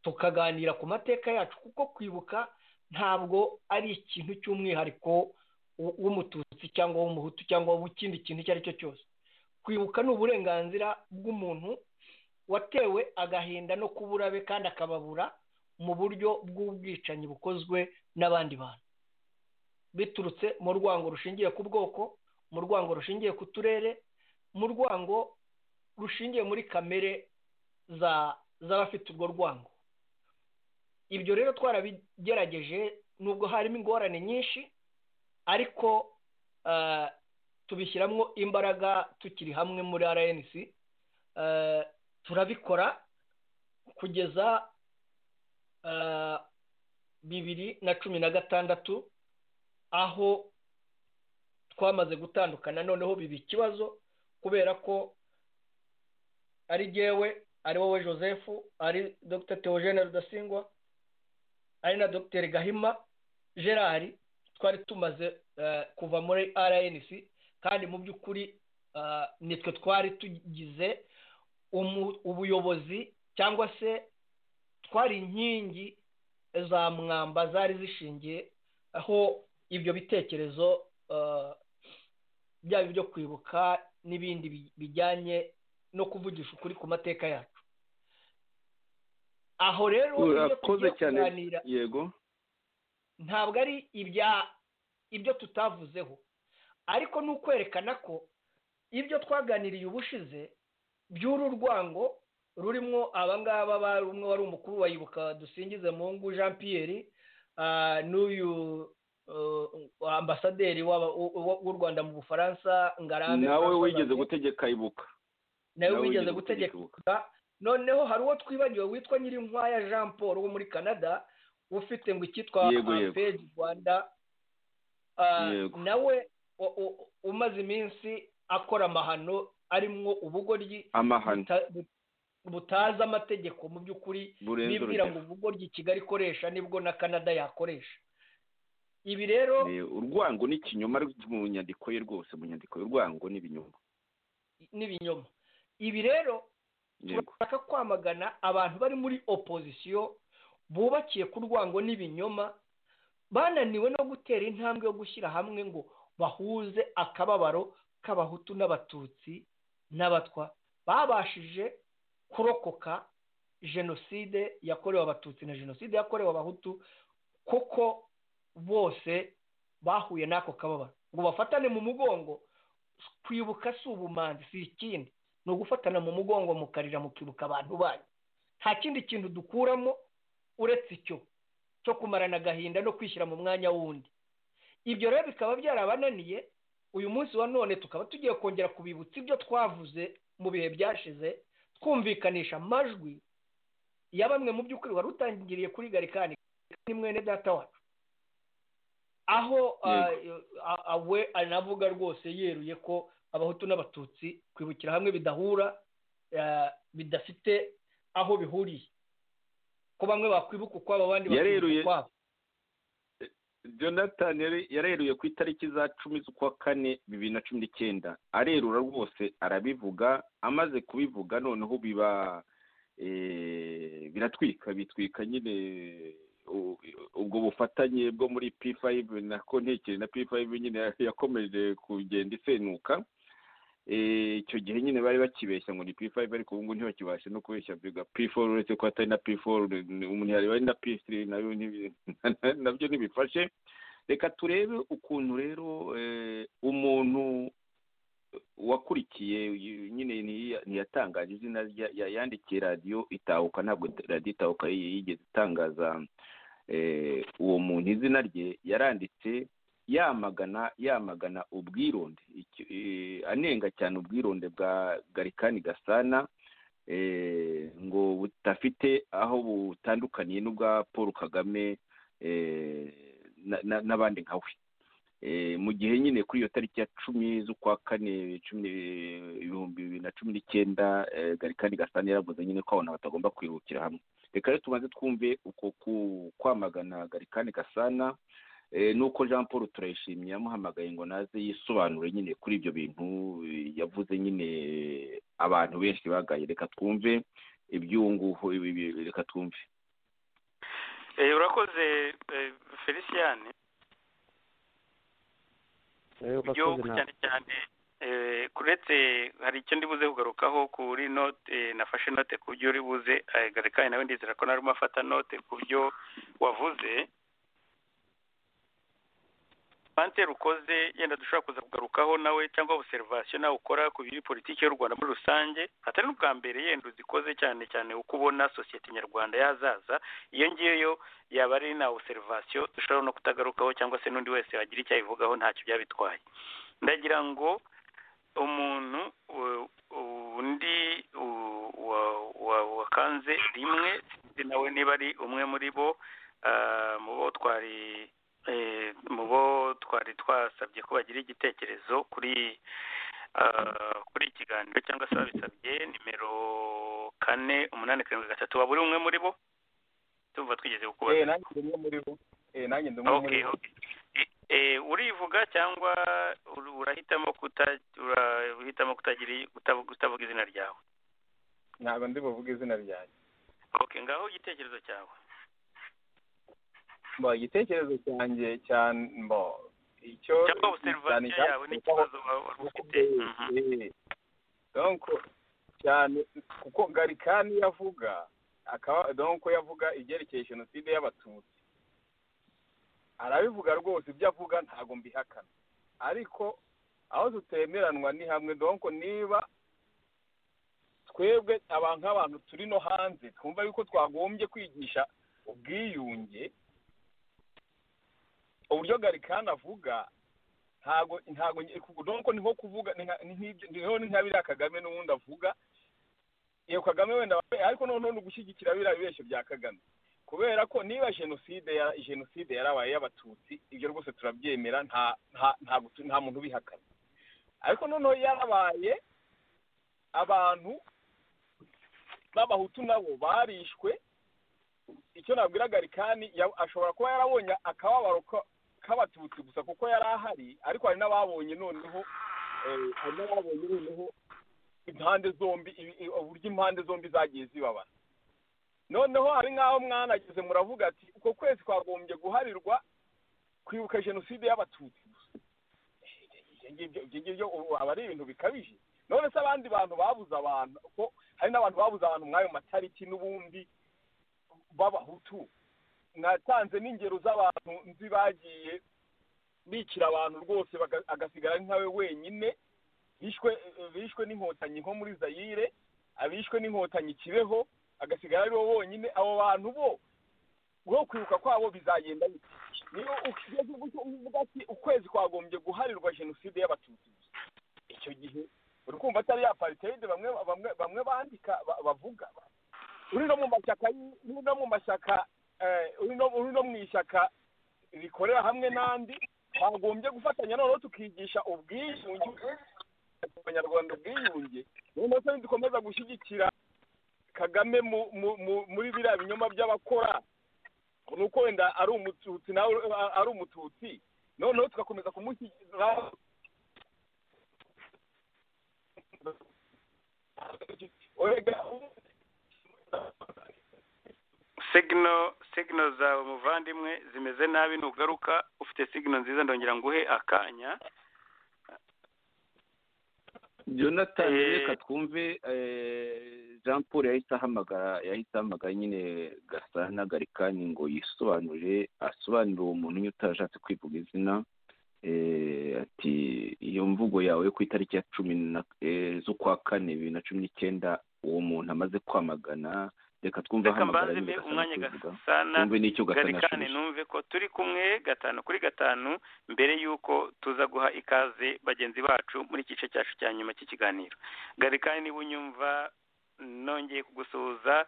tukaganira ku mateka yacu kuko kwibuka ntabwo ari ikintu cy'umwihariko w'umututsi cyangwa w'umuhutu cyangwa w'ikindi kintu icyo ari cyo cyose kwibuka ni uburenganzira bw'umuntu watewe agahinda no kubura be kandi akababura mu buryo bw'ubwicanyi bukozwe n'abandi bantu biturutse mu rwango rushingiye ku bwoko mu rwango rushingiye ku turere mu rwango rushingiye muri kamere z'abafite urwo rwango ibyo rero twarabigerageje nubwo harimo ingorane nyinshi ariko tubishyiramo imbaraga tukiri hamwe muri rnc turabikora kugeza bibiri na cumi na gatandatu aho twamaze gutandukana noneho biba ikibazo kubera ko ari gewe ari wowe joseph ari dr theogene rudasingwa ari na dr gahima gerard twari tumaze kuva muri rnc kandi mu by'ukuri nitwe twari tugize ubuyobozi cyangwa se twari inkingi za mwamba zari zishingiye aho ibyo bitekerezo byaba ibyo kwibuka n'ibindi bijyanye no kuvugisha ukuri ku mateka yacu aho rero iyo tugiye kuganira ntabwo ari ibyo tutavuzeho ariko ni ukwerekana ko ibyo twaganiriye ubushize by'uru rwango rurimo abangaba bari umwe wari umukuru wa yibuka dusingize mungu jean pierre n'uyu ambasaderi w'u rwanda mu bufaransa ngarambe nawe wigeze gutegeka ibuka nawe wigeze gutegeka noneho hari uwo twibagiwe witwa nyirinkwaya jean paul wo muri canada ufite ngo icyitwa page rwanda nawe umaze iminsi akora amahano arimwo ubugoryi butazi amategeko mu by'ukuri bibwira ngo ubugoryi kigali ikoresha nibwo na canada yakoresha ibi rero urwango ni ikinyoma mu nyandiko ye rwose mu nyandiko y'urwango ni ibinyoma n'ibinyoma ibi rero turashaka kwamagana abantu bari muri opozisiyo bubakiye ku rwango n'ibinyoma bananiwe no gutera intambwe yo gushyira hamwe ngo bahuze akababaro k'abahutu n'abatutsi n'abatwa babashije kurokoka jenoside yakorewe abatutsi na jenoside yakorewe abahutu kuko bose bahuye n'ako kababaro ngo bafatane mu mugongo kwibuka si ubumanzi si ikindi ni ugufatana mu mugongo mukarira mukibuka abantu banyu nta kindi kintu dukuramo uretse icyo cyo kumarana agahinda no kwishyira mu mwanya wundi ibyo rero bikaba byarabananiye uyu munsi wa none tukaba tugiye kongera kubibutsa ibyo twavuze mu bihe byashize twumvikanisha amajwi ya bamwe mu by'ukuri wari utangiriye kuri garikani ni mwene data wacu aho we anavuga rwose yeruye ko abahutu n'abatutsi kwibukira hamwe bidahura bidafite aho bihuriye ko bamwe bakwibuka ukwabo abandi bakibuka ukwabo jonathan yareruye ku itariki za cumi z'ukwa kane bibiri na cumi n'icyenda arerura rwose arabivuga amaze kubivuga noneho biba biratwika bitwika nyine ubwo bufatanye bwo muri p5 na konteke na p5 nyine yakomeje kugenda isenuka icyo gihe nyine bari bakibeshya ngo ni p5 ariko ubu ngubu ntibakibashe no kubeshya biga p4 uretse ko atari na p4 umuntu yareba ari na p3 nabyo ntibifashe reka turebe ukuntu rero umuntu wakurikiye nyine ntiyatangaje izina yandikiye radiyo itahuka ntabwo radiyo itahuka yigeze itangaza uwo muntu izina rye yaranditse yamagana yamagana ubwironde anenga cyane ubwironde bwa garikani gasana ngo budafite aho butandukaniye n'ubwa paul kagame n'abandi nka we mu gihe nyine kuri iyo tariki ya cumi z'ukwa kane ibihumbi bibiri na cumi n'icyenda garikani gasana yaravuze nyine ko abantu batagomba kwihutira hamwe reka rero tubanze twumve uko kwamagana garikani gasana nuko jean paul turayishimye yamuhamagaye ngo naze yisobanure nyine kuri ibyo bintu yavuze nyine abantu benshi bagaye reka twumve iby'ubungubu reka twumve urakoze feliciyane ibyo cyane cyane kuretse hari icyo ndibuze kugarukaho kuri note nafashe note ku byo uri buze garekane nawe ndizera ko narimo afata note ku byo wavuze pante rukoze yenda dushobora kuza kugarukaho nawe cyangwa obuserivasiyo nawe ukora ku biri politiki y'u rwanda muri rusange atari n'ubwa mbere yenda uzikoze cyane cyane uko ubona sosiyete nyarwanda yazaza iyo ngiyo yaba ari na obuserivasiyo dushobora no kutagarukaho cyangwa se n'undi wese wagira icyo abivugaho ntacyo byaba bitwaye ndagira ngo umuntu undi wakanze rimwe sinzi nawe niba ari umwe muri bo mu bo twari mu bo twari twasabye ko bagira igitekerezo kuri kuri ikiganiro cyangwa se babisabye nimero kane umunani karindwi gatatu waba uri umwe muri bo tumva twigeze kukubaza nanjye ndi umwe muri bo nanjye ndi umwe muri bo urivuga cyangwa urahitamo urahitamo kutavuga izina ryawe ntabwo ndi buvuge izina ryanjye ok ngaho igitekerezo cyawe mba igitekerezo cyanjye cyane mba icyo cyangwa obserivasiyo yawe n'ikibazo waba ufite donko cyane kuko garikani yavuga akaba donko yavuga ibyerekeye jenoside y'abatutsi arabivuga rwose ibyo avuga ntabwo mbihakana ariko aho tutemeranwa ni hamwe donko niba twebwe abantu nk'abantu turi no hanze twumva yuko twagombye kwigisha ubwiyunge uburyo garikani avuga ntabwo ntabwo nuko ni nko kuvuga ni nka biriya kagame n'ubundi avuga iyo kagame wenda ariko noneho ni ugushyigikira biriya bibeshyo bya kagame kubera ko niba jenoside jenoside yarabaye y'abatutsi ibyo rwose turabyemera nta muntu ubihakana ariko noneho yarabaye abantu b'abahutu nabo barishwe icyo nabwira garikani ashobora kuba yarabonye akababaro k'abatutsi gusa kuko yari ahari ariko hari n'ababonye noneho hari n'ababonye noneho impande zombi ibi- i- uburyo impande zombi zagiye zibabara noneho hari nk'aho mwanageze muravuga ati uko kwezi kwagombye guharirwa kwibuka jenoside y'abatutsi ibyo ngibyo- ibyo ngibyo ubu aba ari ibintu bikabije none se abandi bantu babuze abantu ko hari n'abantu babuze abantu mw'ayo matariki n'ubundi b'abahutu natanze n'ingero z'abantu nzi bagiye bicira abantu rwose baga- agasigara ari nkawe wenyine bishwe bishwe n'inkotanyi nko muri zayire abishwe n'inkotanyi kibeho agasigara ari bo bonyine abo bantu bo bwo kwibuka kwabo bizagenda bite niyo ugeze gutyo uvuga ati ukwezi kwagombye guharirwa jenoside y'abatutsi gusa icyo gihe uri kumva atari ya pariteide bamwe bamwe bamwe bandika ba- bavuga uri no mu mashyaka y- uri no mu mashyaka eh, uri no uri no mu ishyaka rikorera hamwe n'andi twagombye gufatanya noneho tukigisha ubwiyunge abanyarwanda ubwiyunge noneho se nidukomeza gushyigikira kagame mu mu- mu- muri biriya binyoma by'abakora ni uko wenda ari umututsi nawe uri- ari umututsi noneho tugakomeza kumushyigikira Erega, sigino sigino zawe muvandimwe zimeze nabi nugaruka ufite sigino nziza ndongera nguhe akanya jonathan Eh. reka twumve eh, jean paul yahise ahamagara yahise ahamagara nyine gasa n'agarikani ngo yisobanure asobanurire uwo muntu nyine utarashatse kwivuga izina eh, ati iyo mvugo yawe yo ku itariki ya cumi na eh, z'ukwa kane bibiri na cumi n'icyenda uwo muntu amaze kwamagana reka twumve reka ahamagara mbanze nyine mbe gasana umwanya akivuga gasana twumve n'icyo gasana garikane yashubije numve ko turi kumwe gatanu kuri gatanu mbere y'uko tuza guha ikaze bagenzi bacu muri igice cyacu cya nyuma cy'ikiganiro garikane niba unyumva nongeye kugusuhuza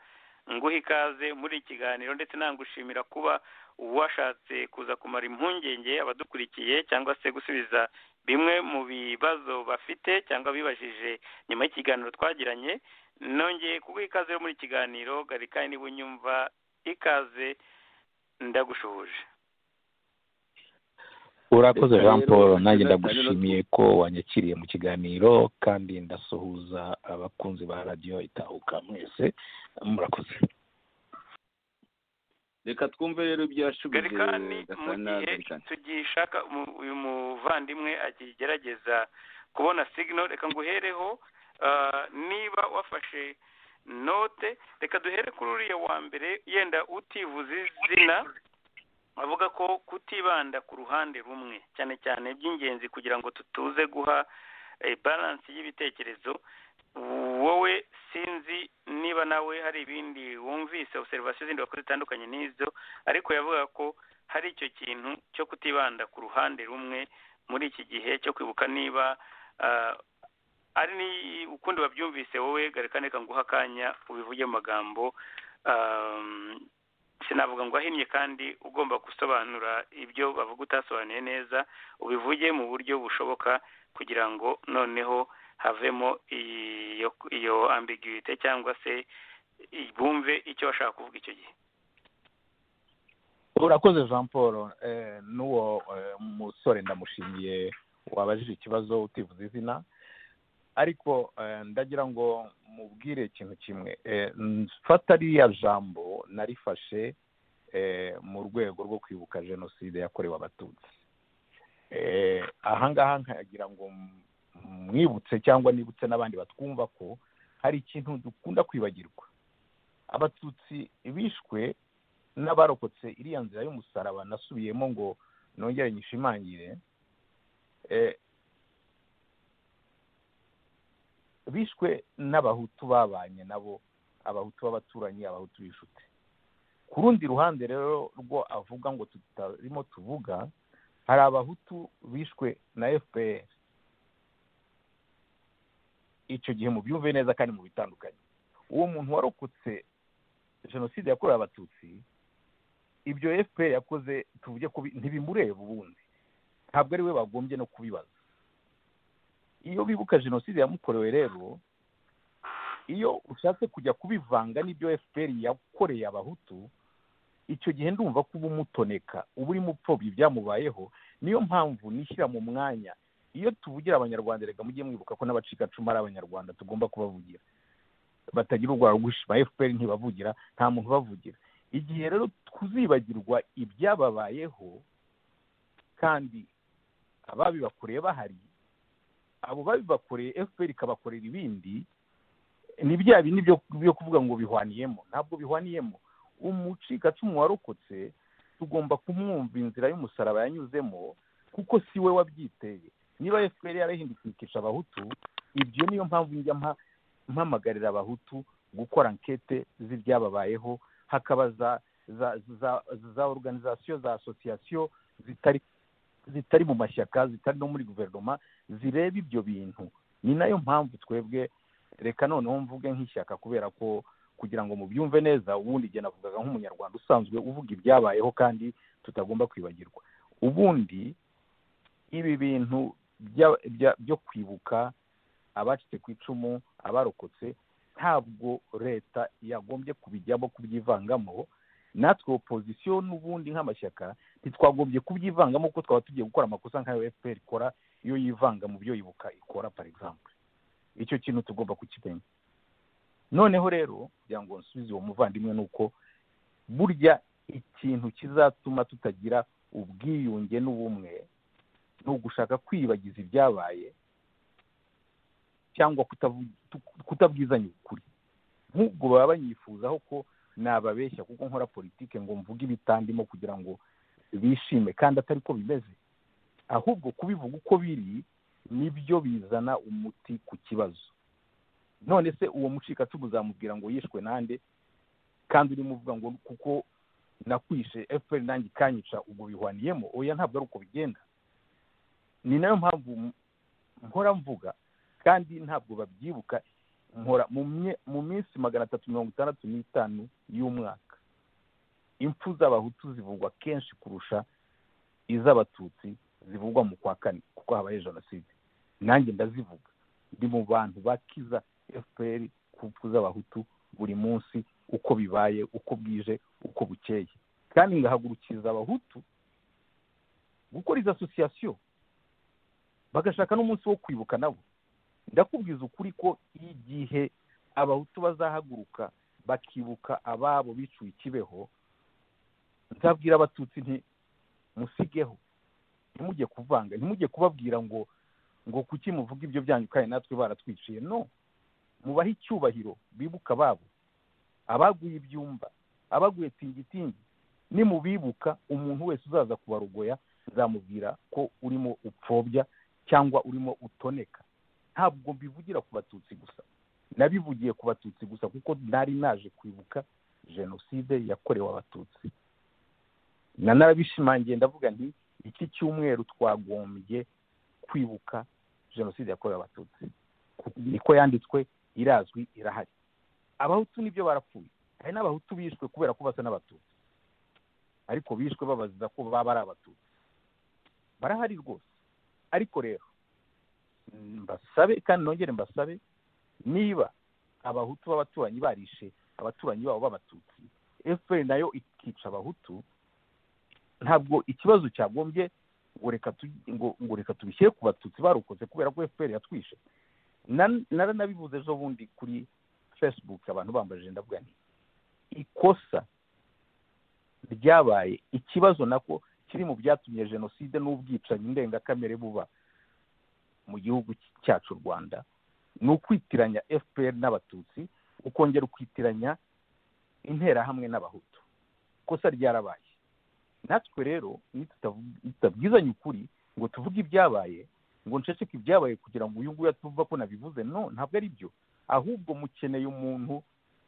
nguha ikaze muri iki kiganiro ndetse nangushimira kuba washatse kuza kumara impungenge abadukurikiye cyangwa se gusubiza bimwe mu bibazo bafite cyangwa bibajije nyuma y'ikiganiro twagiranye nongeye kuguha ikaze rero muri iki kiganiro garikane niba unyumva ikaze ndagushoboje urakoze Reka jean rero, paul nanjye Jonathan, ndagushimiye ko wanyakiriye mu kiganiro kandi ndasuhuza abakunzi ba radiyo itahuka mwese murakoze reka twumve rero ibyo yashubije garikani mu gasana gihe garikani tugishaka umu- uyu muvandimwe akigerageza kubona signo reka nguhereho ah, niba wafashe note reka duhere kuri uriya wa mbere yenda utivuze izina avuga ko kutibanda ku ruhande rumwe cyane cyane by'ingenzi kugira ngo tutuze guha eh, balance y'ibitekerezo wowe sinzi niba nawe hari ibindi wumvise observation zindi wakoze zitandukanye n'izo ariko yavuga ko hari icyo kintu cyo kutibanda ku ruhande rumwe muri iki gihe cyo kwibuka niba ah, ari ni ukundi wabyumvise wowe garekane nguha akanya ubivuge mu magambo um, sinavuga ngo ahinnye kandi ugomba gusobanura ibyo bavuga utasobanuye neza ubivuge mu buryo bushoboka kugira ngo noneho havemo iyo iyo ambiguity cyangwa se i- bumve icyo bashaka kuvuga icyo gihe urakoze jean paul eh, n'uwo eh, musore ndamushimiye wabajije ikibazo utivuze izina ariko eh, ndagira ngo mubwire ikintu kimwe Eh, mfata ririya jambo narifashe eh, mu rwego rwo kwibuka jenoside yakorewe abatutsi Eh, aha ngaha nkagira ngo m- mwibutse cyangwa nibutse n'abandi batwumva ko hari ikintu dukunda kwibagirwa abatutsi bishwe n'abarokotse iriya nzira y'umusaraba nasubiyemo ngo nongere nyishimangire eh, bishwe n'abahutu babanye nabo abahutu b'abaturanyi abahutu b'inshuti ku rundi ruhande rero rwo avuga ngo tutarimo tuvuga hari abahutu bishwe na fpr icyo gihe mubyumve neza kandi mu bitandukanye uwo muntu warokotse jenoside yakorewe abatutsi ibyo fpr yakoze tuvuge ko bi- ntibimureba ubundi ntabwo ari we bagombye no kubibaza iyo bibuka jenoside yamukorewe rero iyo ushatse kujya kubivanga n'ibyo fpr yakoreye abahutu icyo gihe ndumva ko uba umutoneka uba urimo upfobya ibyamubayeho niyo mpamvu nishyira mu mwanya iyo tuvugira abanyarwanda reka mujye mwibuka ko n'abacikacumu ari abanyarwanda tugomba kubavugira batagira urwara gushima efuperi ntibavugira nta muntu ubavugira igihe rero tuzibagirwa ibyababayeho kandi ababibakoreye bahari abo babibakoreye efuperi ikabakorera ibindi ni bya bindi byo kuvuga ngo bihwaniyemo ntabwo bihwaniyemo umucikacumu warokotse tugomba kumwumva inzira y'umusaraba yanyuzemo kuko si we wabyiteye niba efuperi yarahindutse ikica abahutu ibyo niyo mpamvu njya mpamagarira abahutu gukora ankete z'ibyababayeho hakaba za za za za oruganizasiyo za asosiyasiyo zitari zitari mu mashyaka zitari no muri guverinoma zireba ibyo bintu ni nayo mpamvu twebwe reka noneho mvuge nk'ishyaka kubera ko kugira ngo mubyumve neza ubundi igihe navugaga nk'umunyarwanda usanzwe uvuga ibyabayeho kandi tutagomba kwibagirwa ubundi ibi bintu byo kwibuka abacitse ku icumu abarokotse ntabwo leta yagombye kubijyamo kubyivangamo natwe opozisiyo n'ubundi nk'amashyaka ntitwagombye kubyivangamo kuko twaba tugiye gukora amakosa nk'ayo fpr ikora iyo yivanga mu byo yibuka ikora par exemple icyo kintu tugomba kukimenya noneho rero kugira ngo nsubize uwo muvandimwe ni uko burya ikintu kizatuma tutagira ubwiyunge n'ubumwe ni ugushaka kwibagiza ibyabaye cyangwa kutabwizanya ukuri nk'ubwo baba banyifuzaho ko nababeshya kuko nkora politike ngo mvuge ibitandimo kugira ngo bishime kandi atari ko bimeze ahubwo kubivuga uko biri nibyo bizana umuti ku kibazo none se uwo mucikacumu uzamubwira ngo yishwe nande kandi urimo uvuga ngo kuko nakwishe efuperi nanjye ikanyica ubwo bihwaniyemo oya ntabwo ari uko bigenda ni nayo mpamvu nkora mvuga kandi ntabwo babyibuka nkora mu minsi magana atatu mirongo itandatu n'itanu y'umwaka impfu z'abahutu zivugwa kenshi kurusha iz'abatutsi zivugwa mu kwa kane kuko habaye jenoside nanjye ndazivuga ndi mu bantu bakiza efuperi ku mpfu z'abahutu buri munsi uko bibaye uko bwije uko bukeye kandi ngahagurukiriza abahutu gukora izo asosiyasiyo bagashaka n'umunsi wo kwibuka nabo ndakubwiza ukuri ko igihe abahutu bazahaguruka bakibuka ababo bicuye ikibeho nzabwira abatutsi nti musigeho ntimujye kuvanga ntimujye kubabwira ngo ngo kuki muvuga ibyo byanyu kandi natwe baratwiciye no mubahe icyubahiro bibuka ababo abaguye ibyumba abaguye tingitingi nimubibuka umuntu wese uzaza kubarogoya nzamubwira ko urimo upfobya cyangwa urimo utoneka ntabwo mbivugira ku batutsi gusa nabivugiye ku batutsi gusa kuko nari naje kwibuka jenoside yakorewe abatutsi nanarabishimangiye ndavuga nti iki cyumweru twagombye kwibuka jenoside yakorewe abatutsi niko yanditswe irazwi irahari abahutu nibyo barapfuye hari n'abahutu bishwe kubera ko basa n'abatutsi ariko bishwe babaziza ko baba ari abatutsi barahari rwose ariko rero mbasabe kandi nongere mbasabe niba abahutu b'abaturanyi barishe abaturanyi babo b'abatutsi efuperi nayo ikica abahutu ntabwo ikibazo cyagombye ngo reka tubishyire ku batutsi barokotse kubera ko efuperi yatwishe naranabibuze ejo bundi kuri fesibuke abantu bambajije ndavuga nti ikosa ryabaye ikibazo nako kiri mu byatumye jenoside n'ubwicanyi ndengakamere buba mu gihugu cyacu u rwanda ni ukwitiranya fpr n'abatutsi ukongera ukwitiranya interahamwe n'abahutu ikosa ryarabaye natwe rero tutabwizanye ukuri ngo tuvuge ibyabaye ngo nceceke ibyabaye kugira ngo uyu nguyu atuvuga ko nabivuze no ntabwo ari byo ahubwo mukeneye umuntu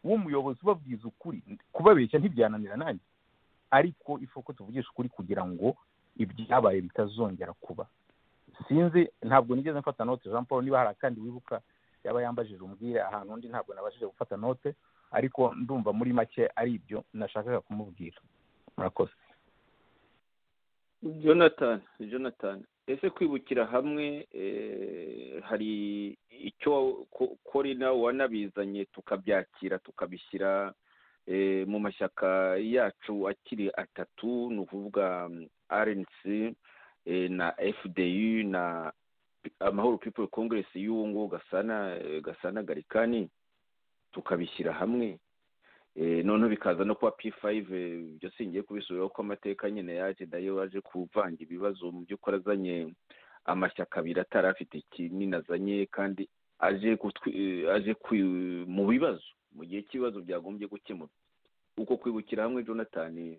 w'umuyobozi ubabwiza ukuri kubabeshya ntibyananira nanjye ariko ifoko tuvugisha ukuri kugira ngo ibyabaye bitazongera kuba sinzi ntabwo nigeze mfata note jean paul niba hari akandi wibuka yaba yambajije umbwire ahantu undi ntabwo nabashije gufata note ariko ndumva muri make ari ibyo nashakaga kumubwira murakoze jonathan jonathan ese kwibukira hamwe hari icyo kori nawe wanabizanye tukabyakira tukabishyira mu mashyaka yacu akiri atatu ni ukuvuga rnc na fdi na amahoro people congress y'uwo nguwo gasana gasana garikani tukabishyira hamwe noneho bikaza no kuba p fayive ibyo singiye kubisubiraho ko amateka nyine yaje dayo waje kuvanga ibibazo mu by'ukuri azanye amashyaka abiri atari afite kinini azanye kandi aje aje mu bibazo mu gihe cy'ibibazo byagombye gukemurwa uko kwibukira hamwe jonathan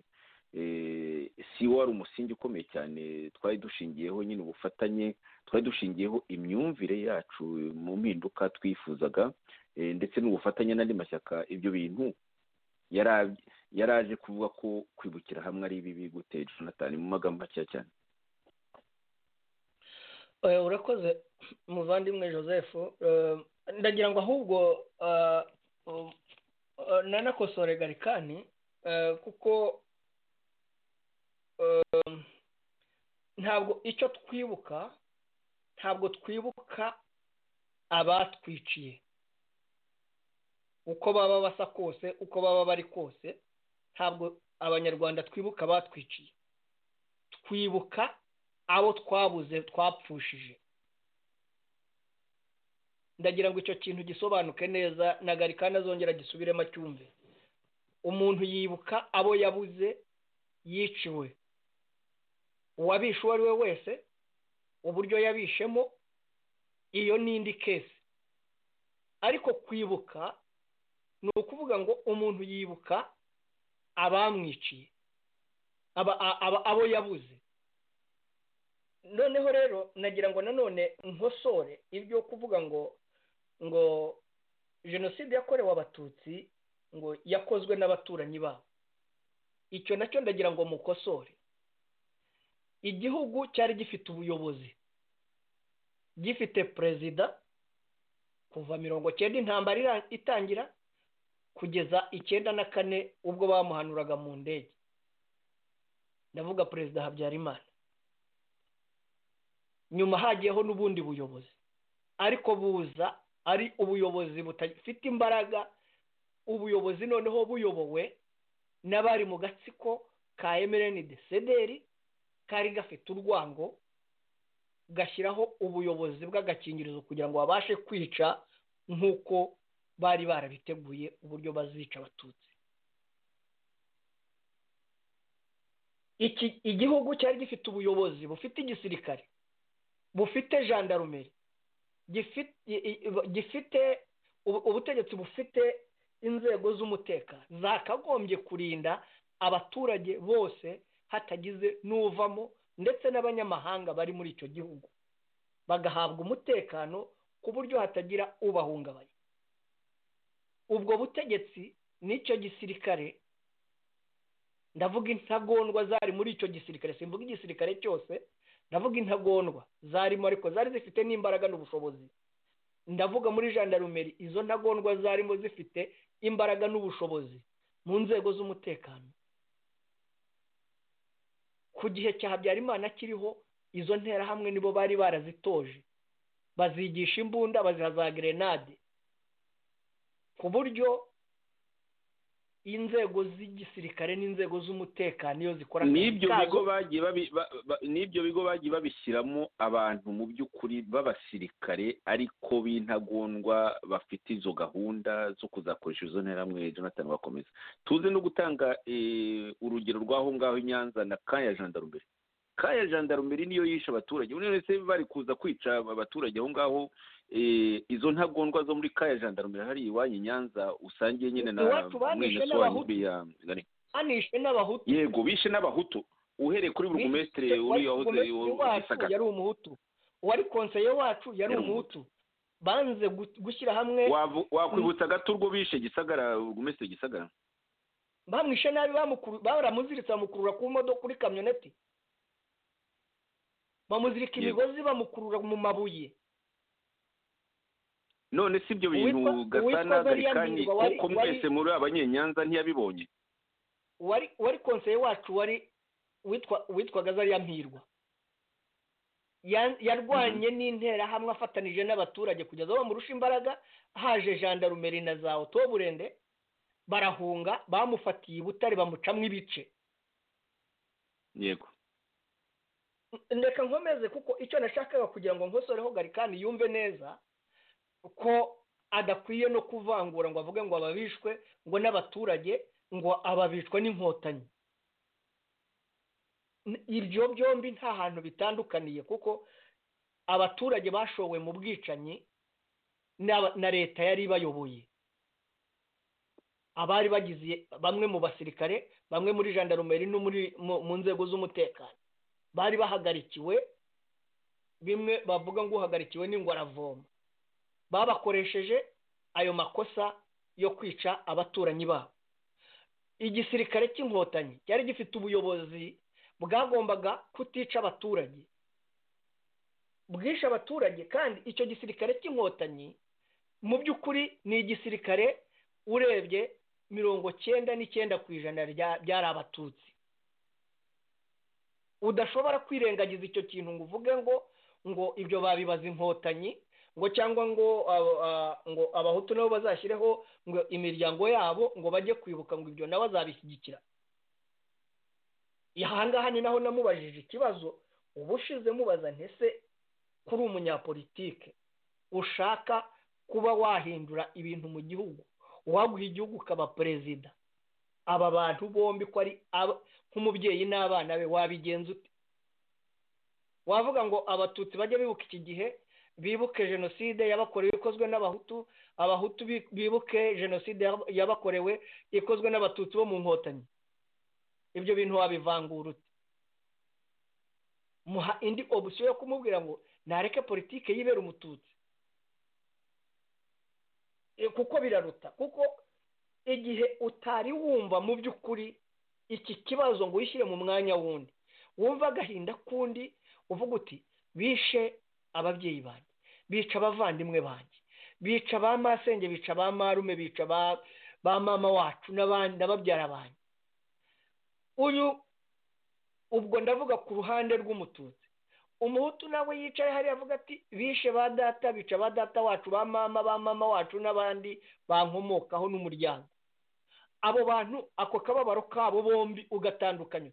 si wari umusingi ukomeye cyane twari dushingiyeho nyine ubufatanye twari dushingiyeho imyumvire yacu mu mpinduka twifuzaga ndetse n'ubufatanye n'andi mashyaka ibyo bintu yaraje kuvuga ko kwibukira hamwe ari bibi gutera jonathan mu magambo makeya cyane urakoze muvandimwe joseph ndagira ngo ahubwo nanakosore garikani kuko ntabwo icyo twibuka ntabwo twibuka abatwiciye uko baba basa kose uko baba bari kose ntabwo abanyarwanda twibuka abatwiciye twibuka abo twabuze twapfushije ndagira ngo icyo kintu gisobanuke neza nagarika azongera gisubiremo acyumve umuntu yibuka abo yabuze yiciwe uwabishe uwo ari we wese uburyo yabishemo iyo ni indi kesi ariko kwibuka ni ukuvuga ngo umuntu yibuka abamwiciye abo yabuze noneho rero nagira ngo nanone nkosore ibyo kuvuga ngo ngo jenoside yakorewe abatutsi ngo yakozwe n'abaturanyi babo icyo nacyo ndagira ngo mukosore igihugu cyari gifite ubuyobozi gifite perezida kuva mirongo cyenda intambara itangira kugeza icyenda na kane ubwo bamuhanuraga mu ndege ndavuga perezida habyarimana nyuma hagiyeho n'ubundi buyobozi ariko buza ari ubuyobozi budafite imbaraga ubuyobozi noneho buyobowe n'abari mu gatsiko ka emereni desederi kari gafite urwango gashyiraho ubuyobozi bw'agakingirizo kugira ngo babashe kwica nk'uko bari barabiteguye uburyo bazica abatutsi igihugu cyari gifite ubuyobozi bufite igisirikare bufite jandarumeri gifite ubutegetsi bufite inzego z'umutekano zakagombye kurinda abaturage bose hatagize n'uvamo ndetse n'abanyamahanga bari muri icyo gihugu bagahabwa umutekano ku buryo hatagira ubahungabanya ubwo butegetsi n'icyo gisirikare ndavuga intagondwa zari muri icyo gisirikare simvuga igisirikare cyose ndavuga intagondwa zarimo ariko zari zifite n'imbaraga n'ubushobozi ndavuga muri jandarumeri izo ntagondwa zarimo zifite imbaraga n'ubushobozi mu nzego z'umutekano ku gihe cya habyarimana kiriho izo nterahamwe nibo bari barazitoje bazigisha imbunda baziha za gerenade ku buryo inzego z'igisirikare n'inzego z'umutekano iyo zikora n'ibyo bigo bagiye n'ibyo bigo bagiye babishyiramo abantu mu by'ukuri b'abasirikare ariko b'intagondwa bafite izo gahunda zo kuzakoresha izo nterahamwe jonathan bakomeza tuze no gutanga urugero rw'aho ngaho i nyanza na kaya jandarumbere kaya jandarumbere niyo yishe abaturage buri wese bari kuza kwica abaturage aho ngaho izo ntagondwa zo muri kaya jandarume hari iwanyu nyanza usangiye nyine na banishe n'abahutu yego bishe n'abahutu uhereye kuri burugumesitire uriya wacu yari umuhutu uwari konseye wacu yari umuhutu banze gushyira hamwe wakwibutsa gato urwo bishe gisagara burugumesitire gisagara bamwishe nabi baramuziritse bamukurura ku modoka kuri kamyoneti bamuzirika imigozi bamukurura mu mabuye none si ibyo bintu gasana garikani kuko mwese muri abanyenyanza ntiyabibonye wari konseye wacu wari witwa gazariya mpirwa yarwanye n'interahamwe afatanije n'abaturage kugeza aho bamurusha imbaraga haje jandarumeri na za oto burende barahunga bamufatiye i butare bamucamo ibice yego ndeka nkomeze kuko icyo nashakaga kugira ngo nkosoreho garikani yumve neza ko adakwiye no kuvangura ngo avuge ngo ababishwe ngo n'abaturage ngo ababishwe n'inkotanyi ibyo byombi nta hantu bitandukaniye kuko abaturage bashowe mu bwicanyi na leta yari ibayoboye abari bagize bamwe mu basirikare bamwe muri jandarumeri no mu nzego z'umutekano bari bahagarikiwe bimwe bavuga ngo uhagarikiwe n'ingwaravoma babakoresheje ayo makosa yo kwica abaturanyi babo igisirikare cy'inkotanyi cyari gifite ubuyobozi bwagombaga kutica abaturage bwishe abaturage kandi icyo gisirikare cy'inkotanyi mu by'ukuri ni igisirikare urebye mirongo cyenda n'icyenda ku ijana byari abatutsi udashobora kwirengagiza icyo kintu ngo uvuge ngo ngo ibyo babibaza inkotanyi ngo cyangwa ngo ngo abahutu nabo bazashyireho ngo imiryango yabo ngo bajye kwibuka ngo ibyo nabo azabishyigikira ahangaha ni naho namubajije ikibazo uba ushize mubaza ntese kuri umunyapolitike ushaka kuba wahindura ibintu mu gihugu uwaguha igihugu ukaba perezida aba bantu bombi ko ari nk'umubyeyi n'abana be wabigenza ute wavuga ngo abatutsi bajya bibuka iki gihe bibuke jenoside yabakorewe ikozwe n'abahutu abahutu bibuke jenoside yabakorewe ikozwe n'abatutsi bo mu nkotanyi ibyo bintu wabivangura ute muha indi obusiyo yo kumubwira ngo nareke politike yibera umututsi kuko biraruta kuko igihe utari wumva mu by'ukuri iki kibazo ngo wishyire mu mwanya wundi wumva agahinda k'undi uvuga uti bishe ababyeyi banjye bica abavandimwe banjye bica ba masenge bica ba marume bica ba mama wacu na babyara banjye uyu ubwo ndavuga ku ruhande rw'umututsi umuhutu nawe yicaye hariya avuga ati bishe ba data bica ba data wacu ba mama ba mama wacu n'abandi bankomokaho n'umuryango abo bantu ako kababaro kabo bombi ugatandukanya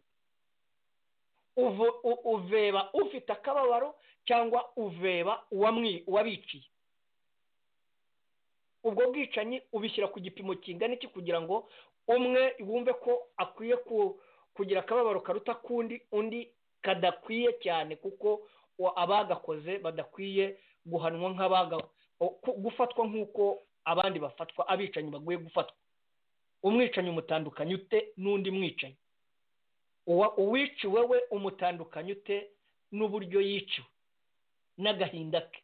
uveba ufite akababaro cyangwa uveba uwabiciye ubwo bwicanyi ubishyira ku gipimo kingana iki kugira ngo umwe wumve ko akwiye kugira akababaro karuta kundi undi kadakwiye cyane kuko abagakoze badakwiye guhanwa nk'abaga gufatwa nk'uko abandi bafatwa abicanyi baguye gufatwa umwicanyi umutandukanye ute n'undi mwicanyi uwiciwe we umutandukanye ute n'uburyo yiciwe n'agahinda ke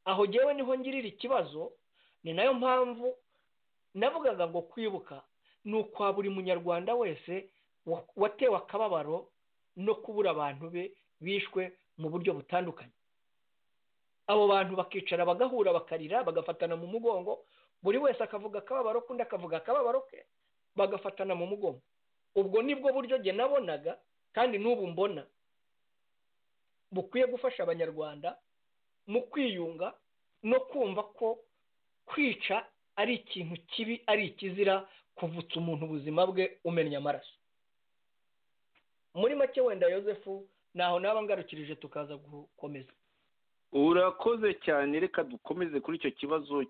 aho ngewe niho ngirira ikibazo ni nayo mpamvu navugaga ngo kwibuka ni ukwa buri munyarwanda wese watewe akababaro no kubura abantu be bishwe mu buryo butandukanye abo bantu bakicara bagahura bakarira bagafatana mu mugongo buri wese akavuga akababaro k'undi akavuga akababaro ke bagafatana mu mugongo ubwo nibwo buryo jye nabonaga kandi n'ubu mbona bukwiye gufasha abanyarwanda mu kwiyunga no kumva ko kwica ari ikintu kibi ari ikizira kuvutsa umuntu ubuzima bwe umenya amaraso muri make wenda yosefu ntaho naba ngarukirije tukaza gukomeza urakoze cyane reka dukomeze kuri icyo kibazo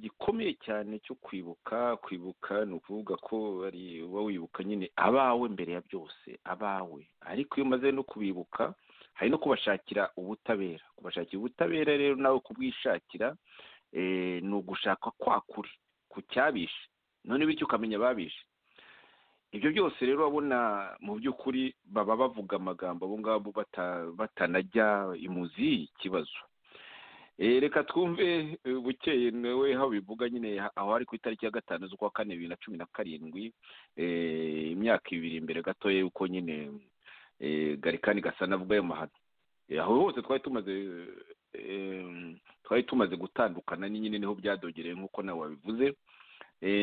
gikomeye cyane cyo kwibuka kwibuka ni ukuvuga ko uba wibuka nyine abawe mbere ya byose abawe ariko iyo umaze no kubibuka hari no kubashakira ubutabera kubashakira ubutabera rero nawe kubwishakira ni ugushaka kwa kuri ku cyabishe none bityo ukamenya ababishe ibyo byose rero urabona mu by'ukuri baba bavuga amagambo abo ngabo batanajya imuzi y'ikibazo reka twumve bukeye nawe aho bivuga nyine aho ari ku itariki ya gatanu z'ukwa kane bibiri na cumi na karindwi imyaka ibiri imbere gatoya y'uko nyine garikani gasa navuga ayo mahano aho hose twari tumaze twari tumaze gutandukana ni nyine niho byadogereye nk'uko nawe wabivuze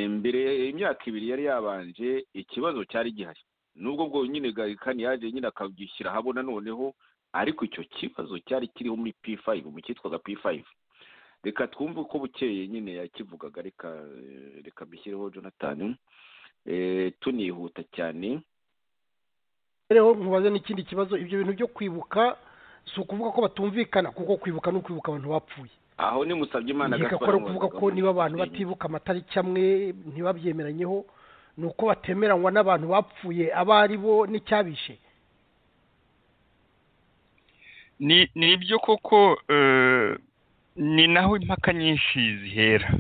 mbere imyaka ibiri yari yabanje ikibazo cyari gihari nubwo bwo nyine garikani yaje nyine akagishyira ahabona noneho ariko icyo kibazo cyari kiriho muri p5 mu cyitwaga p5 reka twumve uko bukeye nyine yakivugaga reka reka mbishyireho jonathan tunihuta cyane rero nkubaze n'ikindi kibazo ibyo bintu byo kwibuka si ukuvuga ko batumvikana kuko kwibuka ni ukwibuka abantu bapfuye aho ni musabye imana nkeka ko ari ukuvuga ko niba abantu batibuka amatariki amwe ntibabyemeranyeho ni uko batemeranywa n'abantu bapfuye abo ari bo n'icyabishe ni ni ibyo koko eh, ni naho impaka nyinshi zihera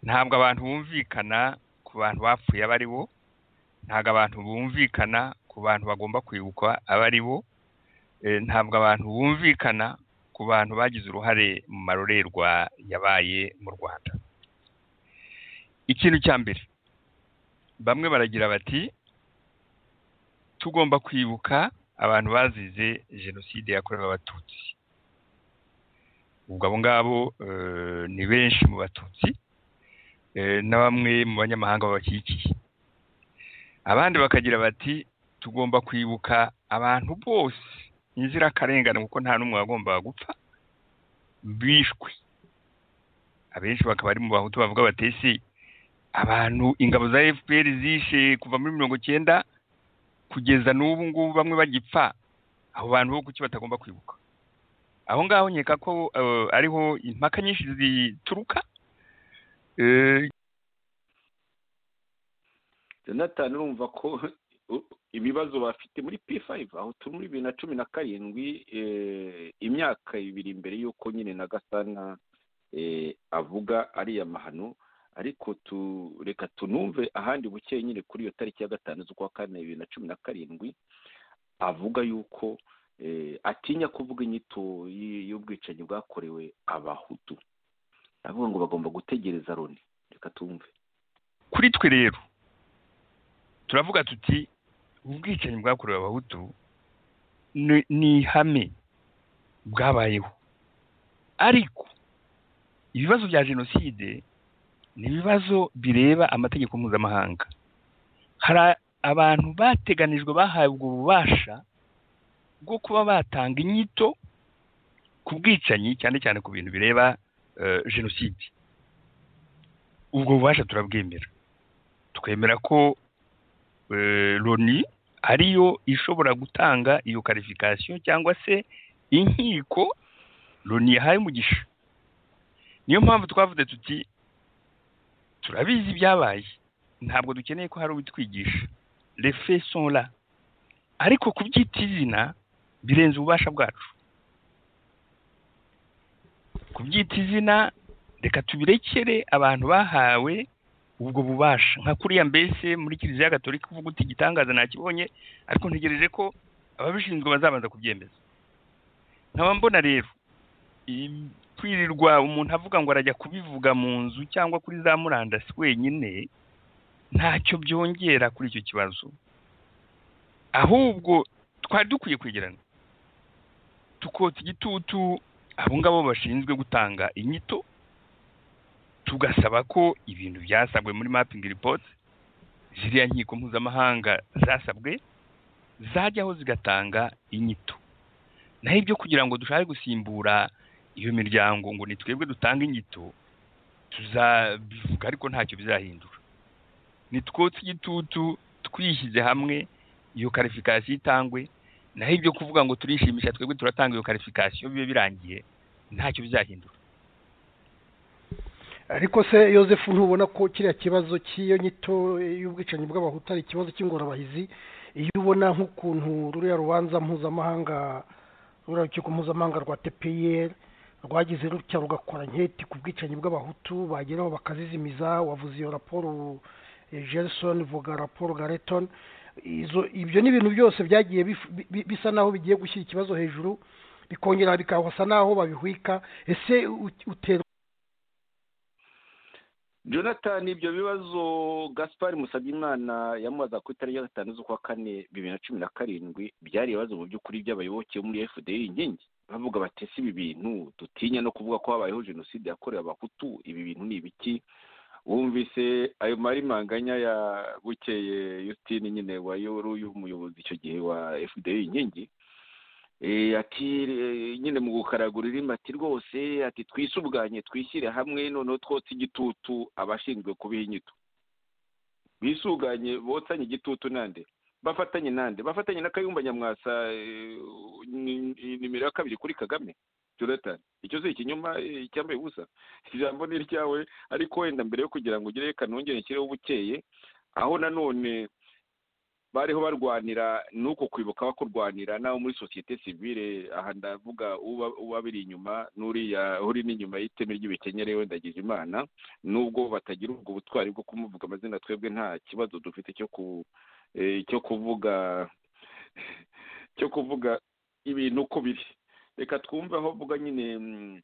ntabwo abantu bumvikana ku bantu bapfuye aba ari bo ntabwo abantu bumvikana ku bantu bagomba kwibukwa aba ari bo Eh, ntabwo abantu bumvikana ku bantu bagize uruhare mu marorerwa yabaye mu rwanda ikintu cya mbere bamwe baragira bati tugomba kwibuka abantu bazize jenoside yakorewe abatutsi ubwo abo ngabo eh, ni benshi mu batutsi eh, na bamwe mu banyamahanga babakikiye abandi bakagira bati tugomba kwibuka abantu bose inzirakarengane kuko nta n'umwe wagombaga gupfa bishwe abenshi bakaba ari mu bahutu bavuga batesi abantu ingabo za fpr zishe kuva muri mirongo icyenda kugeza n'ubu ngubu bamwe bagipfa abo bantu bo kuki batagomba kwibuka aho ngaho nkeka ko eh, ariho impaka nyinshi zituruka Eh, jonathan urumva ko u- ibibazo bafite muri p5 aho turi muri bibiri na cumi na karindwi eh, imyaka ibiri mbere y'uko nyine na gasana eh, avuga ariya mahano ariko tu reka tunumve ahandi buke nyine kuri iyo tariki ya gatanu z'ukwa kane bibiri na cumi na karindwi avuga yuko eh, atinya kuvuga inyito y- y'ubwicanyi bwakorewe abahutu aravuga ngo bagomba gutegereza loni reka tumve kuri twe rero turavuga tuti ubwicanyi bwakorewe abahutu ni- ni ihame bwabayeho ariko ibibazo bya jenoside ni ibibazo bireba amategeko mpuzamahanga hari a- abantu bateganijwe bahabwa ububasha bwo kuba batanga inyito ku bwicanyi cyane cyane ku bintu bireba eh, jenoside ubwo bubasha turabwemera twemera ko eh, loni ariyo ishobora gutanga iyo karifikasiyo cyangwa se inkiko loni yahaye umugisha niyo mpamvu twavuze tuti turabizi ibyabaye ntabwo dukeneye ko hari ubitwigisha refe sonra ariko kubyita izina birenze ububasha bwacu kubyita izina reka tubirekere abantu bahawe ubwo bubasha nka kuriya mbese muri kiliziya gatolika uvuga uti igitangaza nakibonye ariko ntegereje ko ababishinzwe bazabanza kubyemeza nkaba mbona rero i- kwirirwa umuntu avuga ngo arajya kubivuga mu nzu cyangwa kuri za murandasi wenyine ntacyo byongera kuri icyo kibazo ahubwo twari dukwiye kwegerana tukota igitutu abo ngabo bashinzwe gutanga inyito tugasaba ko ibintu byasabwe muri mapping report ziriya nkiko mpuzamahanga zasabwe zajyaho zigatanga inyito naho ibyo kugira ngo dushake gusimbura iyo miryango ngo ni twebwe dutanga inyito tuzabivuga ariko ntacyo bizahindura nitwotse igitutu twishyize hamwe iyo karifikasiyo itangwe naho ibyo kuvuga ngo turishimisha twebwe turatanga iyo karifikasiyo bibe birangiye ntacyo bizahindura ariko se yosefu ntubona ko kiriya kibazo cy'iyo nyito y'ubwicanyi bw'abahutu ari ikibazo cy'ingorabahizi iyo ubona nk'ukuntu ruriya rubanza mpuzamahanga ruriya rukiko mpuzamahanga rwa tpr rwagize rutya rugakora nketi ku bwicanyi bw'abahutu bageraho bakazizimiza wavuze iyo raporo eh, gerson vuga raporo gareton izo ibyo ni ibintu byose byagiye bif- bi- bi- bisa naho bigiye gushyira ikibazo hejuru bikongera bikahasa naho babihwika ese ut- uterwa jonathan ibyo bibazo gaspar musabyimana yamubaza ku itariki ya gatanu z'ukwa kane bibiri na cumi na karindwi byari ibibazo mu by'ukuri by'abayoboke bo muri fdr inkingi bavuga bati si ibi bintu dutinya no kuvuga ko habayeho jenoside yakorewe abahutu ibi bintu ni ibiki wumvise ayo mari manganya ya bukeye yutini nyine wari uyu muyobozi icyo gihe wa fdr inkingi Eh, ati eh, nyine mu gukaragura irimo ati rwose ati twisubwanye twishyire hamwe noneho twotse igitutu abashinzwe kubiha inyito bisuganye botsanye igitutu nande bafatanye nande bafatanye na kayumba nyamwasa eh, ni- nimero ya kabiri kuri kagame jonathan icyo si ikinyoma eh, icyambaye ubusa ijambo ni iryawe ariko wenda mbere yo kugira ngo ugire kanongere nshyireho ubukeye aho nanone bariho barwanira nuko kwibuka bakurwanira n'abo muri sosiyete sivile aha ndavuga uba uba biri inyuma n'uriya uri n'inyuma y'iteme ry'ibikenyere wenda agize imana nubwo batagira ubwo butwari bwo kumuvuga amazina twebwe nta kibazo dufite cyo ku eh, cyo kuvuga cyo kuvuga ibintu uko biri reka twumve aho mvuga nyine mm,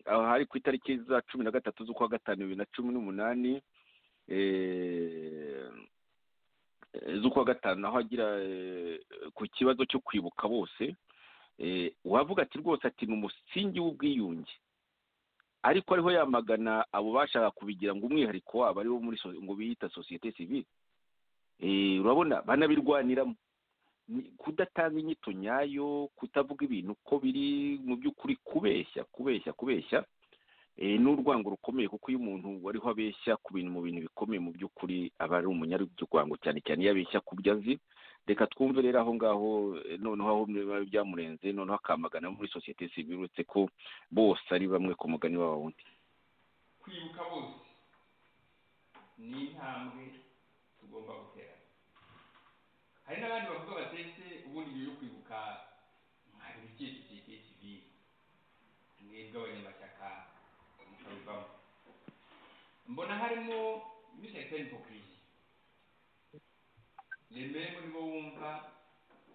aho hari ku itariki za cumi na gatatu z'ukwa gatanu bibiri na cumi n'umunani eh, z'ukwa gatanu aho agira eh, ku kibazo cyo kwibuka bose eh, wavuga ati rwose ati ni umusingi w'ubwiyunge ariko ariho yamagana abo bashaka kubigira ngo umwihariko wabo ariwo muri so- ngo biyita sosiyete sivile Eh, urabona banabirwaniramo Ni- kudatanga inyito nyayo kutavuga ibintu uko biri mu by'ukuri kubeshya kubeshya kubeshya eh, n'urwango rukomeye kuko iyo umuntu wariho abeshya ku bintu mu bintu bikomeye mu by'ukuri aba ari umunyarwango cyane cyane iyo abeshya ku byo azi reka twumve rero aho ngaho eh, noneho aho biba byamurenze noneho akamagana abo muri sosiyete sivile uretse ko bose ari bamwe ku mugani waba wundi kwibuka bose ni intambwe tugomba gutera hari n'abandi bavuga batetse ubundi nyuma yo kwibuka mwari iki sosiyete sivile mwebwe abanyamashyaka mukabivamo mbona harimo n'ishyaka hipokirisi remeremo nibo wumva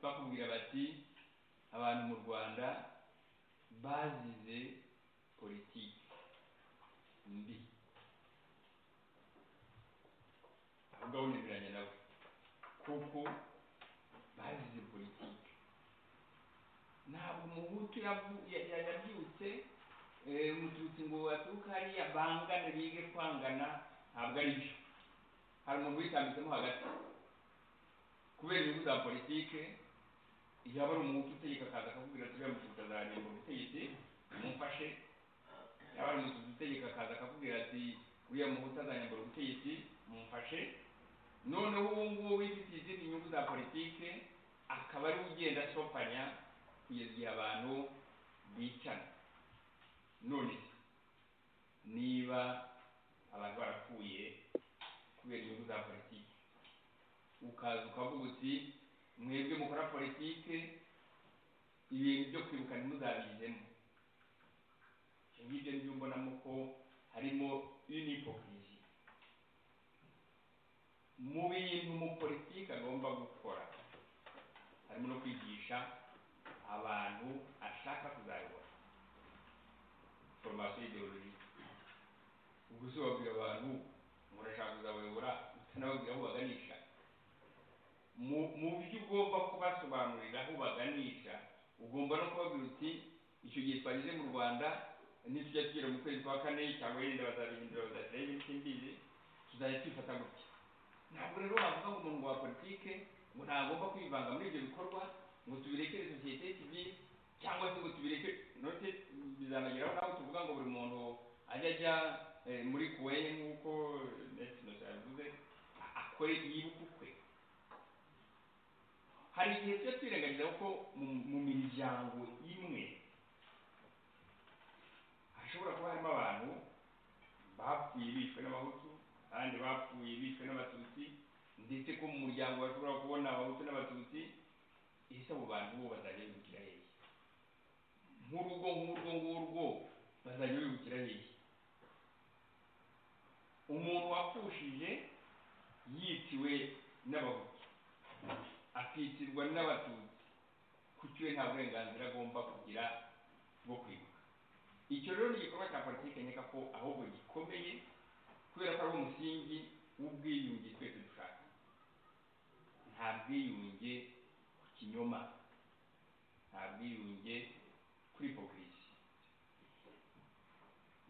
bakubwira bati abantu mu rwanda bazize politiki mbi aho ngaho nemeranya nawe kuko bazize politiki ntabwo umuhutu yavu- ya- ya- yabyutse eh, umututsi ngo atuke hariya bangane bige kwangana ntabwo ari byo hari umuntu witambitsemo hagati kubera inyungu za politike yaba ari umuhutu utegeka akaza akakubwira ati uriya mututsi azaragenda ubutegetsi mumfashe yaba ari umutuzi utegeka akaza akakubwira ati uriya muhutu azanyambura ubutegetsi mumfashe noneho uwo nguwo wifitiye izindi nyungu za politike akaba ari we ugenda asopanya kugeza igihe abantu bicana none se niba abantu barapfuye kubera inyungu za politike ukaza ukavuga uti mwebwe mukora politike ibintu byo kwibuka ntimuzabizemo ngibyo nibyo mbonamo ko harimo unipokirisi mu bintu mu politiki agomba gukora harimo no kwigisha abantu ashaka kuzayobora foromasiyo ideologike ubwo se wabwira abantu ngo urashaka kuzabayobora utanababwira aho baganisha mu mu byo ugomba kubasobanurira aho baganisha ugomba no kubabwira uti icyo gihe twageze mu rwanda nitujya tugera mu kwezi kwa kane cyangwa yenda bazabihindura bazashyiraho ibindi mbizi tuzajya twifata gutya ntabwo rero wavuga ngo umuntu wa politike ngo ntagomba kwivanga muri ibyo bikorwa ngo tubirekere sosiyete sivile cyangwa se ngo tubireke note bizanageraho naho tuvuga ngo buri muntu ajya ajya eh, muri kuweye nk'uko netinos yabivuze a- akore yibuka ukwe hari igihe tujya twirengagiza ko mu- mu miryango imwe hashobora kuba harimo abantu bapfuye bishwe n'abahutu kandi bapfuye bishwe n'abatutsi ndetse ko mu muryango bashobora kubona abahutu n'abatutsi ese abo bantu bo bazajya bibukira hehe nk'urugo nk'urwo ngurwo bazajya bibukira hehe umuntu wapfushije yitiwe n'abahutu akitirwa n'abatutsi kuki we nta burenganzira agomba kugira bwo kwibuka icyo rero ni igikorwa cya politiki nkeka ko ahubwo gikomeye kubera ko ari umusingi w'ubwiyunge twese dushaka nta bwiyunge ku kinyoma nta bwiyunge kuri hipokirisi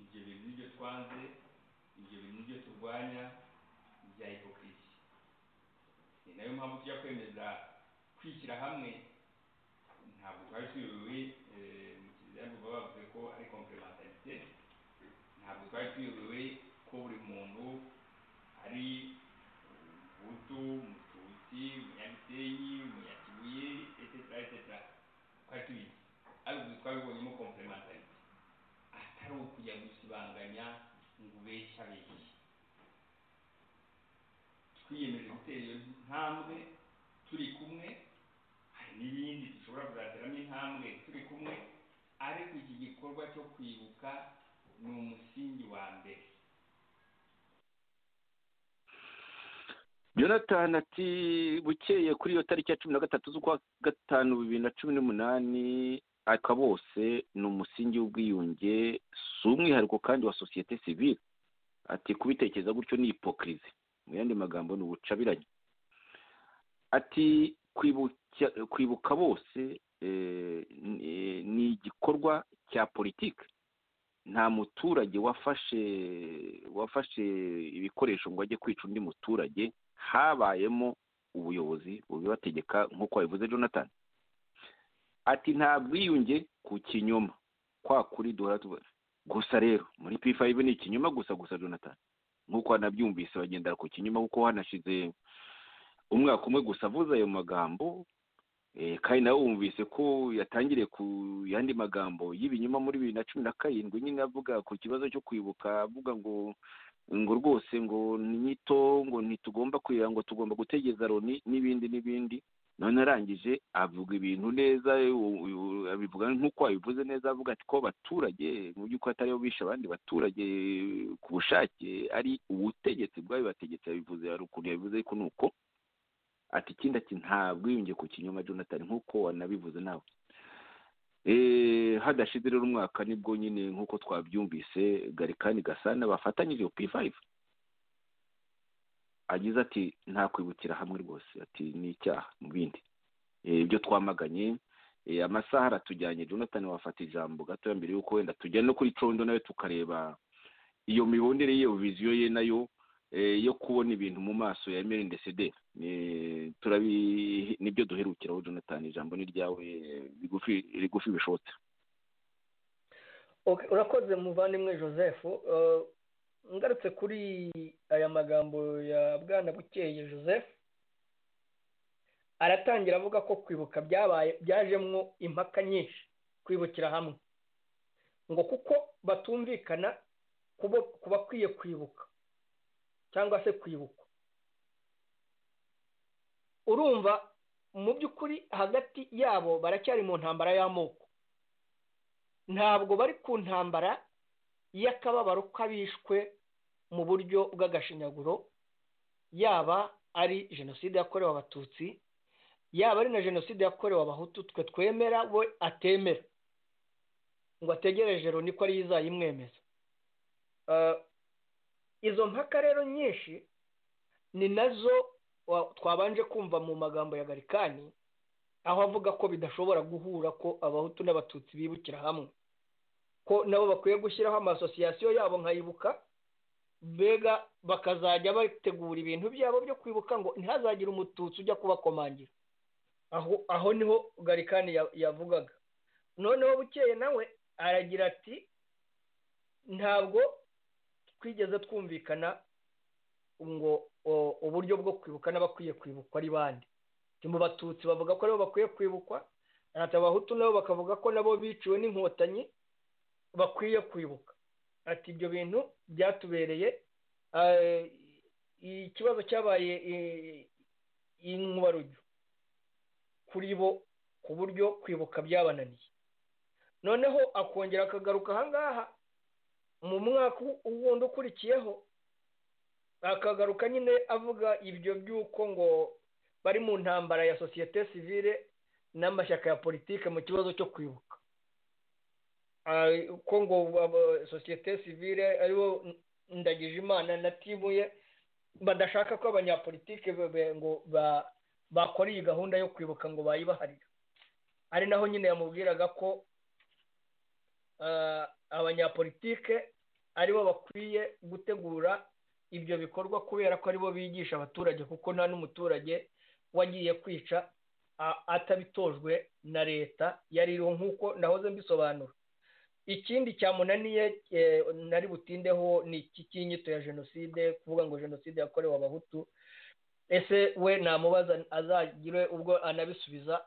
ibyo bintu nibyo twanze ibyo bintu nibyo turwanya bya hipokirisi ni nayo mpamvu tujya kwemeza kwishyira hamwe ntabwo twari tuyobewe eh, mu kizirango baba bavuze ko ari komplementarite ntabwo twari tuyobewe ko buri muntu ari umuhutu umututsi umunyagitare gisenyi mu ya kibuye etetera etetera twari tubizi ariko twabibonyemo komplementarite atari ukujya gusibanganya ngo ubeshye abeshye twiyemeje gutera iyo ntambwe turi kumwe hari n'ibindi dushobora kuzateramo intambwe turi kumwe ariko iki gikorwa cyo kwibuka ni umusingi wa mbere jonathan ati bukeye kuri iyo tariki ya cumi na gatatu z'ukwa gatanu bibiri na cumi n'umunani aka bose ni umusingi w'ubwiyunge si umwihariko kandi wa sosiyete sivile ati kubitekereza gutyo ni ipokirizi mu yandi magambo ni ubucabiranye ati kwibuka bose ni igikorwa cya politiki nta muturage wafashe wafashe ibikoresho ngo ajye kwica undi muturage habayemo ubuyobozi bubibategeka nk'uko wabivuze jonathan ati nta bwiyunge ku kinyoma kwa kuri duhora tubona gusa rero muri p5 ni ikinyoma gusa gusa jonathan nk'uko wanabyumvise bagendera ku kinyoma kuko wanashize umwaka umwe gusa avuze ayo magambo kandi nawe wumvise ko yatangiriye ku yandi magambo y'ibinyoma muri bibiri na cumi na karindwi nyine avuga ku kibazo cyo kwibuka avuga ngo ngo rwose ngo nyito ngo ntitugomba kurira ngo tugomba gutegeza loni n'ibindi n'ibindi none arangije avuga ibintu neza abivuga nk'uko abivuze neza avuga ati ko abaturage mu by'ukuri atari bo bishe abandi baturage ku bushake ari ubutegetsi bwabibategetse yabivuze hari ukuntu yabivuze ariko ni uko ati ikindi ati ntabwo wiyunge ku kinyoma jonathan nk'uko wanabivuze nawe hadashize rero umwaka nibwo nyine nk'uko twabyumvise garikani gasana bafatanyije p5 agize ati nta kwibukira hamwe rwose ati ni icyaha mu bindi ibyo twamaganye amasaha aratujyanye jonathan wafata ijambo gatoya mbere y'uko wenda tujya no kuri condo nawe tukareba iyo mibonere ye viziyo ye nayo yo kubona ibintu mu maso ya emeli ndesede turabi nibyo duherukiraho jonathan ijambo ni ryawe rigufi bishobotse urakoze muvandimwe joseph ngarutse kuri aya magambo ya bwana bukeye joseph aratangira avuga ko kwibuka byabaye byajemo impaka nyinshi kwibukira hamwe ngo kuko batumvikana ku bakwiye kwibuka cyangwa se kwibuka urumva mu by'ukuri hagati yabo baracyari mu ntambara y'amoko ntabwo bari ku ntambara y'akababaro k'abishwe mu buryo bw'agashinyaguro yaba ari jenoside yakorewe abatutsi yaba ari na jenoside yakorewe abahutu twe twemera we atemera ngo ategereje loni ko ariyo izayimwemeza izo mpaka rero nyinshi ni nazo twabanje kumva mu magambo ya garikani aho avuga ko bidashobora guhura ko abahutu n'abatutsi bibukira hamwe ko nabo bakwiye gushyiraho amasosiyasiyo yabo nkayibuka mbega bakazajya bategura ibintu byabo byo kwibuka ngo ntihazagire umututsi ujya kubakomangira aho aho niho garikani yavugaga noneho bukeye nawe aragira ati ntabwo twigeze twumvikana ngo uburyo bwo kwibuka n'abakwiye kwibukwa ari bande mu batutsi bavuga ko nabo bakwiye kwibukwa abahutu nabo bakavuga ko nabo biciwe n'inkotanyi bakwiye kwibuka ati ibyo bintu byatubereye ikibazo cyabaye inkubarujyo kuri bo ku buryo kwibuka byabananiye noneho akongera akagaruka ahangaha mu mwaka wundi ukurikiyeho akagaruka nyine avuga ibyo by'uko ngo bari mu ntambara ya sosiyete sivile n'amashyaka ya politike mu kibazo cyo kwibuka ko ngo sosiyete sivile aribo ndagije imana na timu ye badashaka ko abanyapolitike ngo bakora iyi gahunda yo kwibuka ngo bayibaharira ari naho nyine yamubwiraga ko abanyapolitike aribo bakwiye gutegura ibyo bikorwa kubera ko aribo bigisha abaturage kuko nta n'umuturage wagiye kwica atabitojwe na leta yaririho nk'uko nahoze mbisobanura ikindi cyamunaniye nari butindeho ni iki cy'inyito ya jenoside kuvuga ngo jenoside yakorewe abahutu ese we namubaza azagire ubwo anabisubiza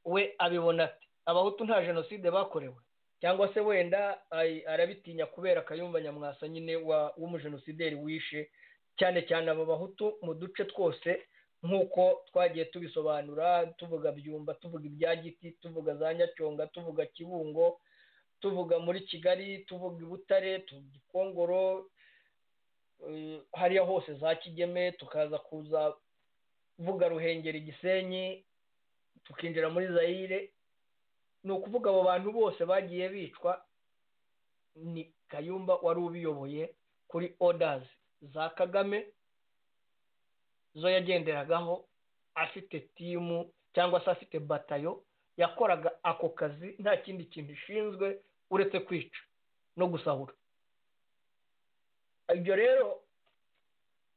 we abibona ati abahutu nta jenoside bakorewe cyangwa se wenda arabitinya kubera akayumva nyamwasa nyine w'umujenosideri wishe cyane cyane aba bahutu mu duce twose nk'uko twagiye tubisobanura tuvuga byumba tuvuga ibya giti tuvuga za nyacyonga tuvuga kibungo tuvuga muri kigali tuvuga i butare tuvuga ikongoro hariya hose za kigeme tukaza kuza vuga ruhengeri gisenyi tukinjira muri zayire ni ukuvuga abo bantu bose bagiye bicwa ni kayumba wari ubiyoboye kuri odazi za kagame zo yagenderagaho afite timu cyangwa se afite batayo yakoraga ako kazi nta kindi kintu ishinzwe uretse kwica no gusahura ibyo rero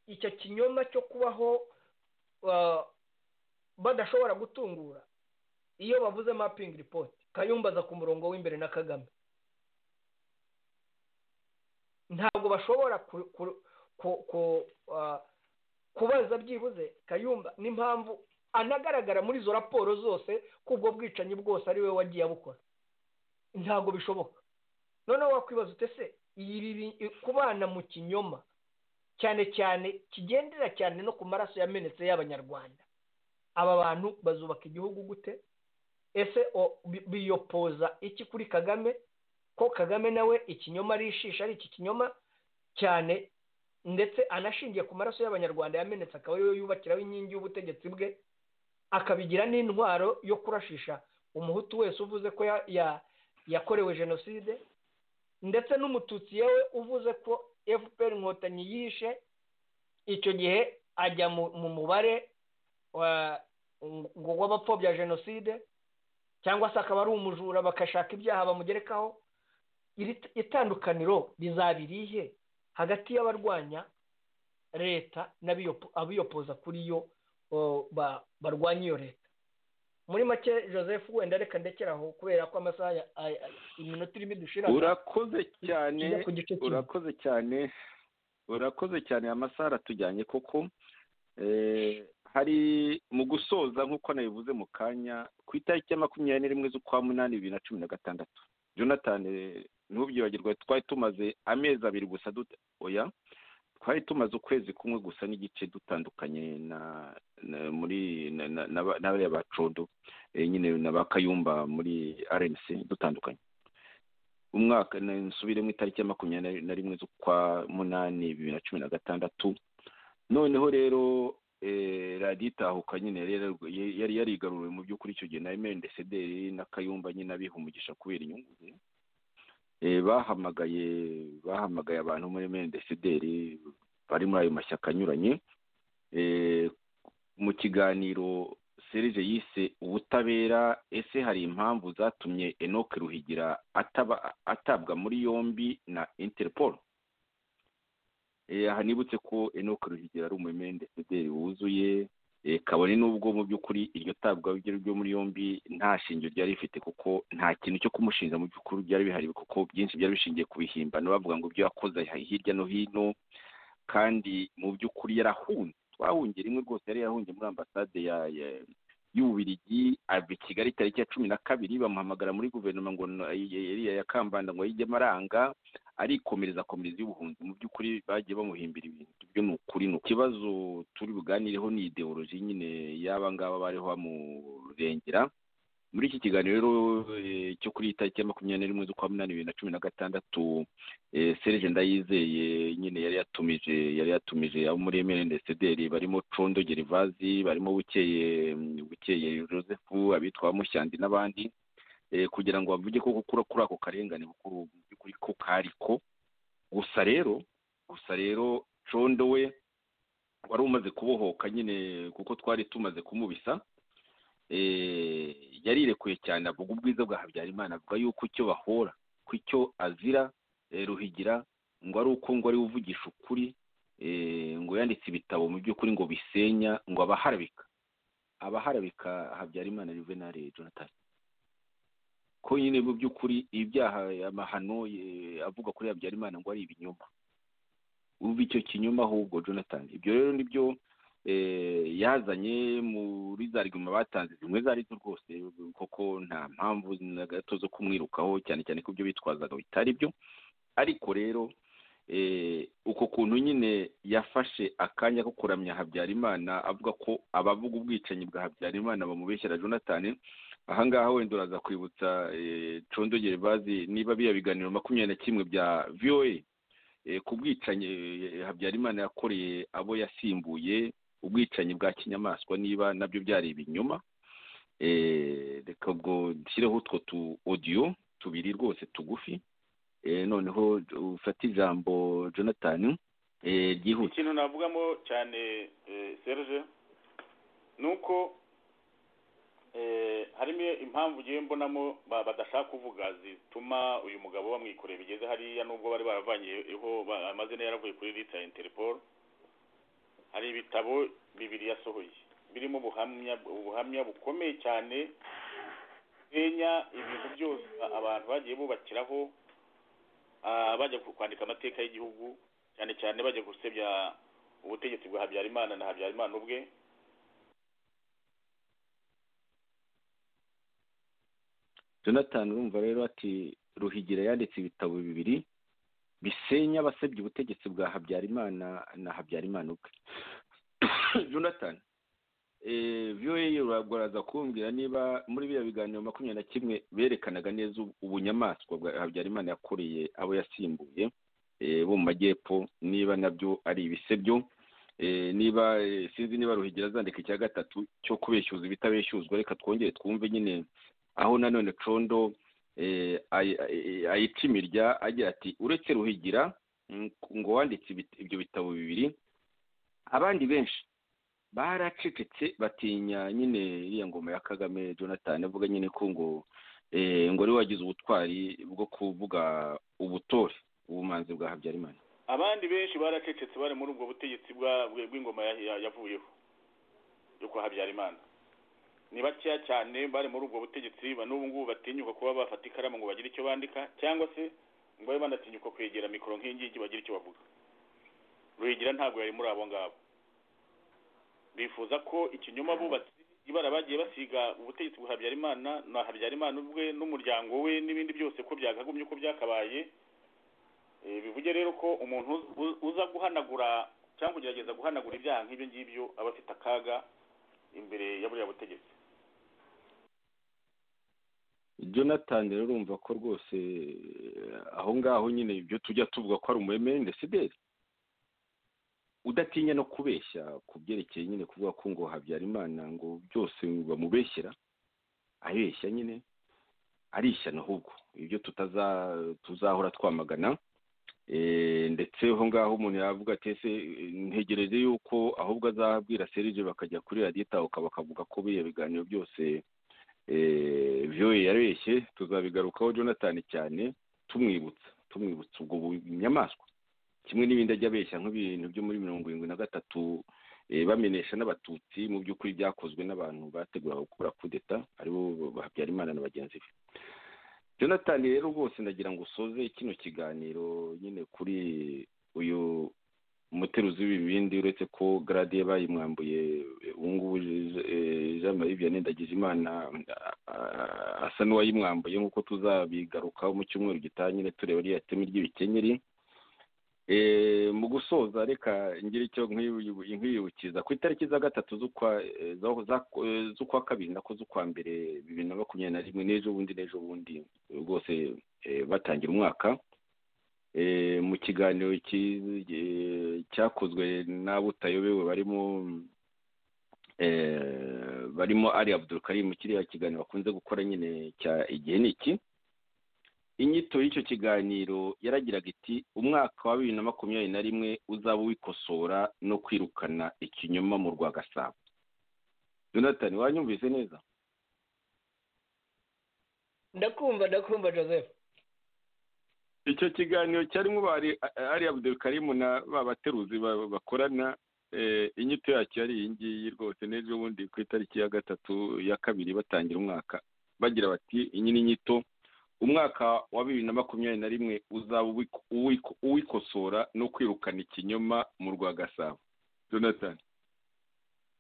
icyo kinyoma cyo kubaho badashobora gutungura iyo bavuze mapingi ripoti kayumbaza ku murongo w'imbere na kagame ntabwo bashobora kubaza byibuze kayumba n'impamvu anagaragara muri izo raporo zose ko ubwo bwicanyi bwose ari we wagiye abukora ntabwo bishoboka noneho wakwibaza utese kubana mu kinyoma cyane cyane kigendera cyane no ku maraso yamenetse y'abanyarwanda aba bantu bazubaka igihugu gute ese biyopoza iki kuri kagame ko kagame nawe ikinyoma arishisha ari iki kinyoma cyane ndetse anashingiye ku maraso y'abanyarwanda yamenetse akaba ariyo yubakiraho inkingi y'ubutegetsi bwe akabigira n'intwaro yo kurashisha umuhutu wese uvuze ko yakorewe jenoside ndetse n'umututsi yewe uvuze ko fpr inkotanyi yishe icyo gihe ajya mu mubare w'abapfobya jenoside cyangwa se akaba ari umujura bagashaka ibyaha bamugerekaho iri itandukaniro rizaba irihe hagati y'abarwanya leta n'abiyopoza kuri yo barwanya iyo leta muri make joseph wenda reka ndekeraho kubera ko amasaha iminota irimo dushira urakoze cyane urakoze cyane urakoze cyane amasaha aratujyanye koko hari mu gusoza nk'uko nabivuze mu kanya ku itariki ya makumyabiri n'imwe z'ukwa munani bibiri na cumi na gatandatu jonathan ntubyibagirwe twari tumaze amezi abiri gusa oya twari tumaze ukwezi kumwe gusa n'igice dutandukanye na muri n'abariya bacodo nyine na ba kayumba muri rmc dutandukanye umwaka nsubire mu itariki ya makumyabiri na rimwe z'ukwa munani bibiri na cumi na gatandatu noneho rero radiyo itahuka nyine rero yari yarigaruriwe mu by'ukuri icyo gihe na emendesederi na kayumba nyine abiha umugisha kubera inyungu ze bahamagaye bahamagaye abantu muri mendesideri bari muri ayo mashyaka anyuranye mu kiganiro serije yise ubutabera ese hari impamvu zatumye enoke ruhigira atabwa muri yombi na interpol aha nibutse ko enoke ruhigira ari umumendesideri wuzuye kabone n'ubwo mu by'ukuri iryo tabwa ryo muri yombi nta shingiro ryari rifite kuko nta kintu cyo kumushinja mu by'ukuri byari bihari kuko byinshi byari bishingiye ku bihimbano bavuga ngo ibyo yakoze hirya no hino kandi mu by'ukuri yarahunze twahungiye rimwe rwose yari yarahungiye muri ambasade y'ububirigi ava i kigali tariki ya cumi na kabiri bamuhamagara muri guverinoma ngo ya kambanda ngo yijyemo aranga arikomereza akomereza y'ubuhunzi mu by'ukuri bagiye bamuhimbira ibintu byo ni ukuri ni ikibazo turi buganireho ni ideoloji nyine y'aba ngaba bariho bamurengera muri iki kiganiro rero cyo kuri tariki ya makumyabiri n'imwe z'ukwa munani bibiri na cumi na gatandatu serije ndayizeye nyine yari yatumije yari yatumije abo muri emerendesederi barimo condo gerivazi barimo bukeye bukeye joseph abitwa mushyandi n'abandi kugira ngo bavuge ko kuri ako karengane mu by'ukuri ko kari ko gusa rero gusa rero condo we wari umaze kubohoka nyine kuko twari tumaze kumubisa yarirekuye cyane avuga ubwiza bwa habyarimana avuga yuko icyo bahora ku icyo azira ruhigira ngo ari uko ngo ari uvugisha ukuri ngo yanditse ibitabo mu by'ukuri ngo bisenya ngo abaharabika abaharabika habyarimana rivenari jonathan ko nyine mu by'ukuri ibyaha amahano avuga kuri habyarimana ngo ari ibinyoma uva icyo kinyoma ahubwo jonathan ibyo rero ni byo yazanye muri za riguma batanze zimwe zo arizo rwose koko nta mpamvu na gato zo kumwirukaho cyane cyane ko ibyo bitwazaga bitari byo ariko rero uko kuntu nyine yafashe akanya ko kuramya habyarimana avuga ko abavuga ubwicanyi bwa habyarimana bamubeshyira jonathan ahangaha wenda uraza kwibutsa condogere bazi niba biya biganiro makumyabiri na kimwe bya voa ku bwicanyi habyarimana yakoreye abo yasimbuye ubwicanyi bwa kinyamaswa niba nabyo byari ibinyoma reka ubwo dushyireho utwo tu odiyo tubiri rwose tugufi noneho ufata ijambo jonathan ryihuse ikintu navugamo cyane serge ni uko harimo impamvu ugiye mbonamo badashaka kuvuga zituma uyu mugabo bamwikoreye bigeze hariya nubwo bari baravanyeho amazina yaravuye kuri leta ya interpol hari ibitabo bibiri yasohoye birimo ubuhamya bukomeye cyane bwenya ibintu byose abantu bagiye bubakiraho bajya kwandika amateka y'igihugu cyane cyane bajya gusebya ubutegetsi bwa habyarimana na habyarimana ubwe jonathan urumva rero ati ruhigira yanditse ibitabo bibiri bisenya abasebya ubutegetsi bwa habyarimana na habyarimana ubwe jonathan viyoye uraza kumbwira niba muri biriya biganiro makumyabiri na kimwe berekanaga neza ubunyamaswa bwa habyarimana yakoreye abo yasimbuye bo mu majyepfo niba nabyo ari ibisebyo niba sinzi niba ruhigira azandika icya gatatu cyo kubeshyuza ibitabeshyuzwa reka twongere twumve nyine aho nanone condo ayica imirya agira ati uretse ruhigira ngo wanditse ibyo bitabo bibiri abandi benshi baracecetse batinya nyine iriya ngoma ya kagame jonathan avuga nyine ko ngo ngo ari wagize ubutwari bwo kuvuga ubutore ubumanzi bwa habyarimana abandi benshi baracecetse bari muri ubwo butegetsi bw'ingoma yavuyeho yo kwa habyarimana ni bakeya cyane bari muri ubwo butegetsi n'ubu ngubu batinyuka kuba bafata ikaramu ngo bagire icyo bandika cyangwa se ngo babe banatinyuka kwegera mikoro nk'ingigi bagire icyo bavuga ruhigira ntabwo yari muri abo ngabo bifuza ko ikinyoma bubatse ibara bagiye basiga ubutegetsi bwa habyarimana na habyarimana ubwe n'umuryango we n'ibindi byose ko byagagumye uko byakabaye bivuge rero ko umuntu uza guhanagura cyangwa kugerageza guhanagura ibyaha nk'ibyo ngibyo aba afite akaga imbere ya buriya butegetsi jonathan rero urumva ko rwose aho ngaho nyine ibyo tujya tuvuga ko ari umwemende sideri udatinya no kubeshya ku byerekeye nyine kuvuga ko ngo habyarimana ngo byose bamubeshyira abeshya nyine arishyana ahubwo ibyo tutaza tuzahora twamagana ndetse aho ngaho umuntu yavuga ati ese ntegereje yuko ahubwo azabwira serije bakajya kuri radiyo itahuka bakavuga ko biriya biganiro byose byoye yareshye tuzabigarukaho jonathan cyane tumwibutsa tumwibutsa ubwo bunyamaswa kimwe n'ibindi ajya abeshya nk'ibintu byo muri mirongo irindwi na gatatu bamenyesha n'abatutsi mu by'ukuri byakozwe n'abantu bateguraga gukora kudeta aribo habyarimana na bagenzi be jonathan rero rwose ndagira ngo usoze kino kiganiro nyine kuri uyu muteruzi w'ibibindi uretse ko garadiye bayimwambuye ubu ngubu jean marie vianney ndagijimana asa n'uwayimwambuye nk'uko tuzabigarukaho mu cyumweru gitaha nyine tureba ririya teme ry'ibikenyeri mu gusoza reka ngira icyo nkwibukiriza ku itariki za gatatu z'ukwa kabiri nako z'ukwa mbere bibiri na makumyabiri na rimwe n'ejo bundi n'ejo bundi rwose batangira umwaka mu kiganiro cyakozwe n'abutayobewe barimo barimo ari abudurukari mu kiriya kiganiro bakunze gukora nyine cya igihe ni iki inyito y'icyo kiganiro yaragiraga iti umwaka wa bibiri na makumyabiri na rimwe uzaba uwikosora no kwirukana ikinyoma mu rwa gasabo jonathan wanyumvise neza ndakumva ndakumva joseph icyo kiganiro cyarimo ari abudurukarimu na ba bateruzi bakorana inyito yacyo yari iyi ngiyi rwose n'ejo bundi ku itariki ya gatatu ya kabiri batangira umwaka bagira bati iyi ni nyito umwaka wa bibiri na makumyabiri na rimwe uzaba uwikosora no kwirukana ikinyoma mu rwa gasabo jonathan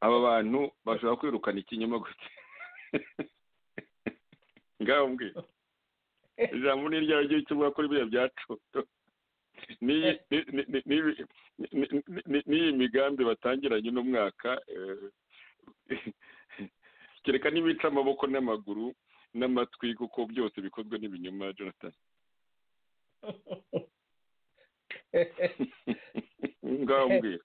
aba bantu bashobora kwirukana ikinyoma gute ngaho mbwira ijambo ni iryawe ryo icyo mwakoze biriya byacoto n'iyi migambi batangiranye uno mwaka kereka n'ibica amaboko n'amaguru n'amatwi kuko byose bikozwe n'ibinyoma jonathan ngaho mbwira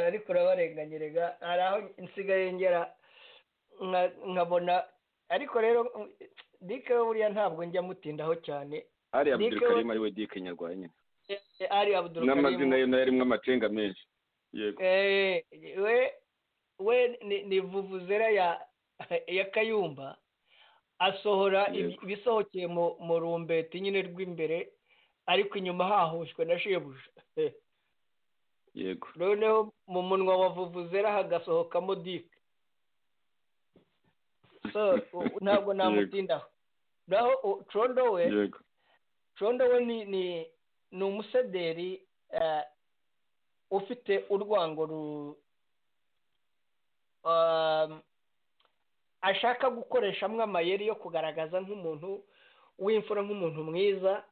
ariko urabarenganyerega hari aho nsigaye ngera nkabona ariko rero dike we buriya ntabwo njya mutindaho cyane ari abudurukarimu ari we dike nyarwanda ari abudurukarimu n'amazina ye nayo arimo amacenga menshi yego we we ni vuvuzera ya kayumba asohora ibisohokeye mu rumbeti nyine rw'imbere ariko inyuma hahushwe na shebuja yego noneho mu munwa wa vuvuzera hagasohokamo dike ntabwo namutindaho naho condo we condo we ni umusederi ufite urwango ashaka gukoreshamo amayeri yo kugaragaza nk'umuntu w'imfura nk'umuntu mwiza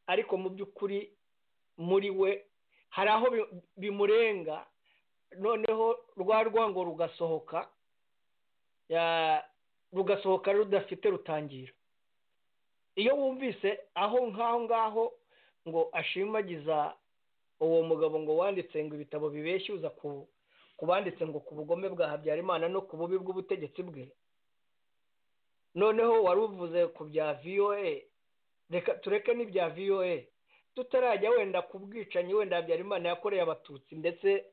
ariko mu by'ukuri muri we hari aho bimurenga noneho rwa rwango rugasohoka rugasohoka rudafite rutangira iyo wumvise aho nk'aho ngaho ngo ashimagiza uwo mugabo ngo wanditse ngo ibitabo bibeshya ku banditse ngo ku bugome bwa habyarimana no ku bubi bw'ubutegetsi bwe noneho wari uvuze ku bya voa reka tureke n'ibya voa tutarajya wenda ku bwicanyi wenda habyarimana yakoreye abatutsi ndetse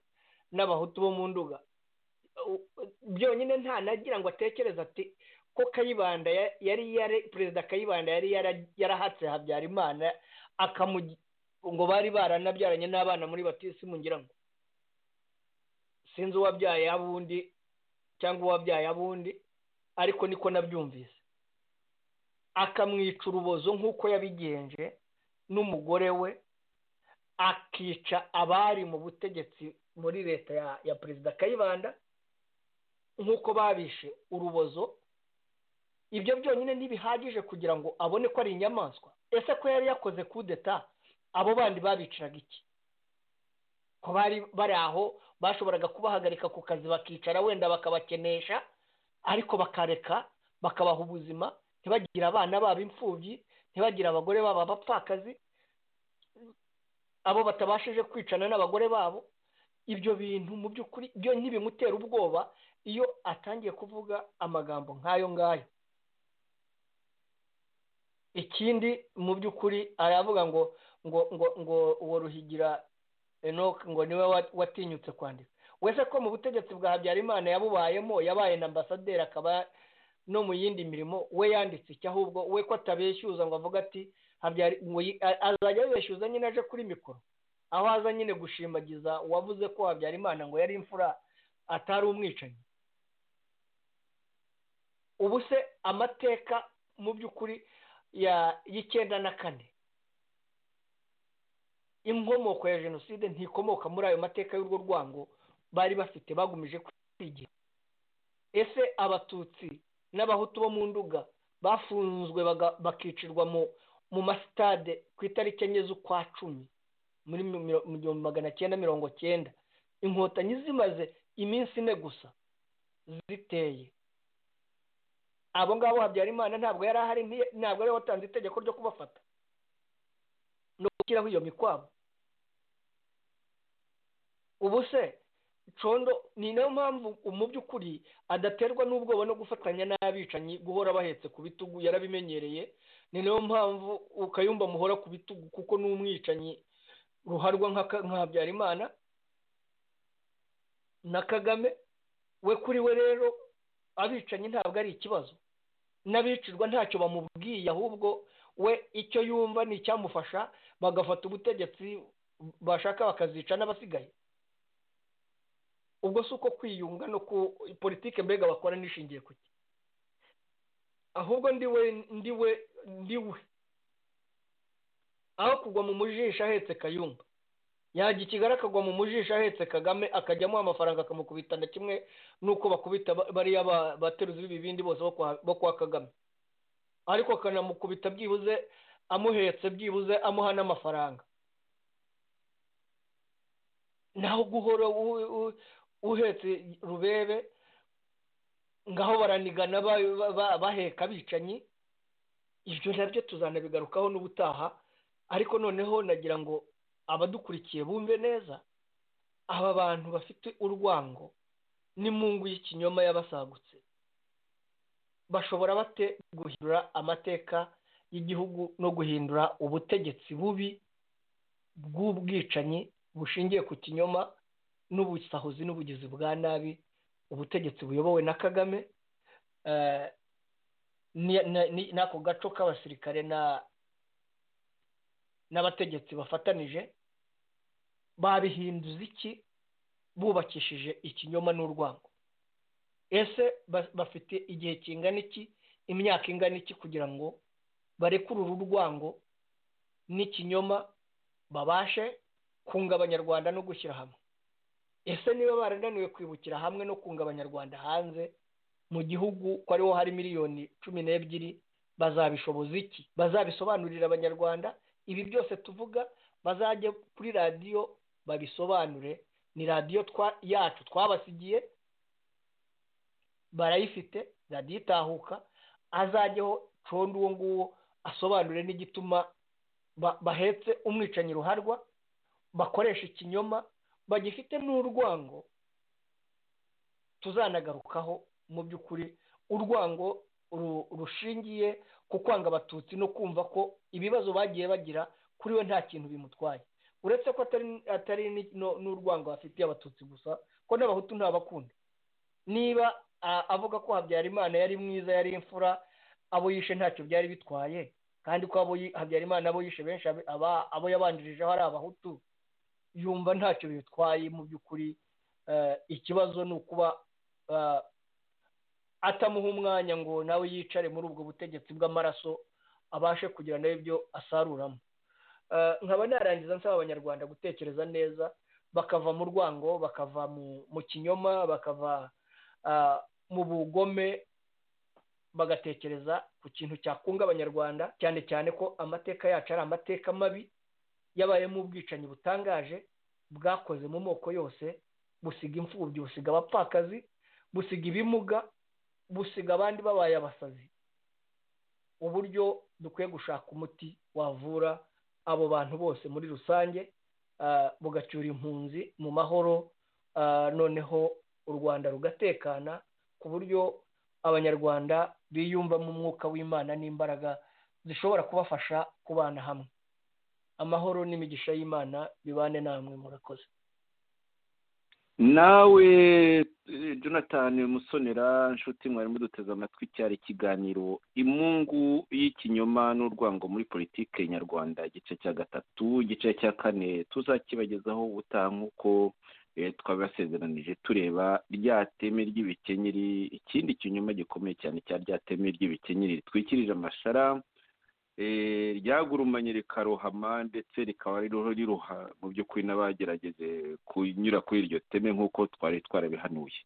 n'abahutu bo mu nduga byonyine nta nagira ngo atekereze ati ko kayibanda yari yari perezida kayibanda yari yarahatse habyarimana ngo bari baranabyaranye n'abana muri batisimu ngira ngo sinzi uwabyaye abundi cyangwa uwabyaye abundi ariko niko nabyumvise akamwica urubozo nk'uko yabigenje n'umugore we akica abari mu butegetsi muri leta ya perezida kayibanda nk'uko babishe urubozo ibyo byonyine ntibihagije kugira ngo abone ko ari inyamaswa ese ko yari yakoze kudeta abo bandi babiciraga iki ko bari bari aho bashoboraga kubahagarika ku kazi bakicara wenda bakabakenesha ariko bakareka bakabaha ubuzima ntibagire abana babo imfubyi ntibagire abagore babo abapfakazi abo batabashije kwicana n'abagore babo ibyo bintu mu by'ukuri byo ntibimutera ubwoba iyo atangiye kuvuga amagambo nk'ayo ngayo ikindi mu by'ukuri aravuga ngo ngo ngo ngo uwo ruhigira enoke ngo niwe watinyutse kwandika wese ko mu butegetsi bwa habyarimana yabubayemo yabaye na ambasaderi akaba no mu yindi mirimo we yanditse iki ahubwo we ko atabeshyuza ngo avuge ati azajya abeshyuza nyine aje kuri mikoro aho aza nyine gushimagiza uwavuze ko habyarimana ngo yari imfura atari umwicanyi ubu se amateka mu by'ukuri y'icyenda na kane inkomoko ya jenoside ntikomoka muri ayo mateka y'urwo rwango bari bafite bagumije kwigira ese abatutsi n'abahutu bo mu nduga bafunzwe bakicirwa mu masitade ku itariki enye z'ukwa cumi muri igihumbi magana cyenda mirongo cyenda inkotanyi zimaze iminsi ine gusa ziteye abo ngabo habyarimana ntabwo yari ahari ntabwo yari watanze itegeko ryo kubafata no gushyiraho iyo mikwabo ubu se condo ni nayo mpamvu mu by'ukuri adaterwa n'ubwoba no gufatanya n'abicanyi guhora bahetse ku bitugu yarabimenyereye ni nayo mpamvu ukayumba muhora ku bitugu kuko ni umwicanyi ruharwa nka habyarimana na kagame we kuri we rero abicanyi ntabwo ari ikibazo n'abicirwa ntacyo bamubwiye ahubwo we icyo yumva ni icyamufasha bagafata ubutegetsi bashaka bakazica n'abasigaye ubwo si uko kwiyunga no ku politike mbega bakora nishingiye ku cye ahubwo ndiwe ndiwe ndiwe aho kugwa mu mujisha ahetse kayumba yajya ikigali akagwa mu mujisho ahetse kagame akajyamo amafaranga akamukubita na kimwe n'uko bakubita bariya bateruzi b'ibibindi bose bo kwa kagame ariko akanamukubita byibuze amuhetse byibuze amuha n'amafaranga naho guhora uhetse rubebe ngaho baranigana baheka abicanyi ibyo nabyo tuzanabigarukaho n'ubutaha ariko noneho nagira ngo abadukurikiye bumve neza aba bantu bafite urwango n'imungu y'ikinyoma y'abasagutse bashobora bate guhindura amateka y'igihugu no guhindura ubutegetsi bubi bw'ubwicanyi bushingiye ku kinyoma n'ubusahuzi n'ubugizi bwa nabi ubutegetsi buyobowe na kagame n'ako gaco k'abasirikare na n'abategetsi bafatanije babihinduza iki bubakishije ikinyoma n'urwango ese bafite igihe kingana iki imyaka ingana iki kugira ngo barekurure urwango n'ikinyoma babashe kunga abanyarwanda no gushyira hamwe ese niba barananiwe kwibukira hamwe no kunga abanyarwanda hanze mu gihugu ko ariho hari miliyoni cumi n'ebyiri bazabishoboza iki bazabisobanurira abanyarwanda ibi byose tuvuga bazajye kuri radiyo babisobanure ni radiyo yacu twabasigiye barayifite radiyo itahuka azajyeho condo uwo nguwo asobanure n'igituma bahetse umwicanyi ruharwa bakoresha ikinyoma bagifite n'urwango tuzanagarukaho mu by'ukuri urwango rushingiye ku kwanga abatutsi no kumva ko ibibazo bagiye bagira kuri we nta kintu bimutwaye uretse ko atari n'urwango bafitiye abatutsi gusa ko n'abahutu ntabakunda niba avuga ko habyarimana yari mwiza yari imfura abo yishe ntacyo byari bitwaye kandi ko abo habyarimana abo yishe benshi abo yabandirijeho ari abahutu yumva ntacyo bitwaye mu by'ukuri ikibazo ni ukuba atamuha umwanya ngo nawe yicare muri ubwo butegetsi bw'amaraso abashe kugira n'ibyo asaruramo nkaba narangiza nsaba abanyarwanda gutekereza neza bakava mu rwango bakava mu kinyoma bakava mu bugome bagatekereza ku kintu cyakunga abanyarwanda cyane cyane ko amateka yacu ari amateka mabi yabayemo ubwicanyi butangaje bwakoze mu moko yose busiga imfubyi busiga abapfakazi busiga ibimuga busiga abandi babaye abasazi uburyo dukwiye gushaka umuti wavura abo bantu bose muri rusange bugacyura impunzi mu mahoro noneho u rwanda rugatekana ku buryo abanyarwanda biyumvamo umwuka w'imana n'imbaraga zishobora kubafasha kubana hamwe amahoro n'imigisha y'imana bibane namwe murakoze nawe jonathan musonera nshuti mwari muduteze amatwi cyari ikiganiro imungu y'ikinyoma n'urwango muri politiki nyarwanda igice cya gatatu igice cya kane tuzakibagezaho ubutaha nk'uko twabibasezeranije tureba rya teme ry'ibikenyeri ikindi kinyoma gikomeye cyane cya rya teme ry'ibikenyeri ritwikirije amashara ryagurumanye rikarohama ndetse rikaba riruha mu by'ukuri n'abagerageze kunyura kuri iryo teme nk'uko twari twarabihanuye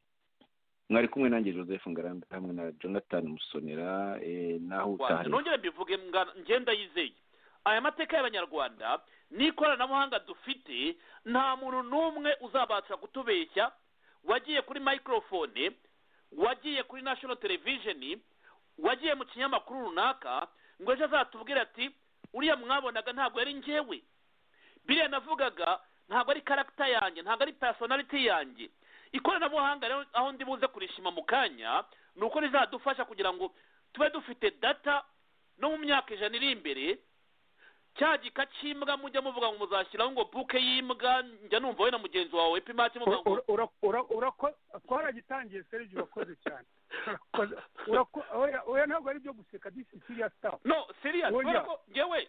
mwari kumwe nanjye joseph ngaranda hamwe na jonathan musonera naho utahari nongere mbivuge ngenda yizeye aya mateka y'abanyarwanda n'ikoranabuhanga dufite nta muntu n'umwe uzabasha kutubeshya wagiye kuri microphone wagiye kuri national television wagiye mu kinyamakuru runaka ngo ejo azatubwire ati uriya mwabonaga ntabwo yari ngewe biriya navugaga ntabwo ari karagita yanjye ntabwo ari personality yanjye ikoranabuhanga rero aho ndi buze kurishima mu kanya ni uko rizadufasha kugira ngo tube dufite data no mu myaka ijana iri imbere cya gika cy'imbwa mujya muvuga ngo muzashyiraho ngo buke y'imbwa njya numva wowe na mugenzi wawe pimati muvuga ngo twaragitangiye serivisi urakoze cyane oya ntabwo ari ibyo guseka disi siriya sitafu no siriya ngewe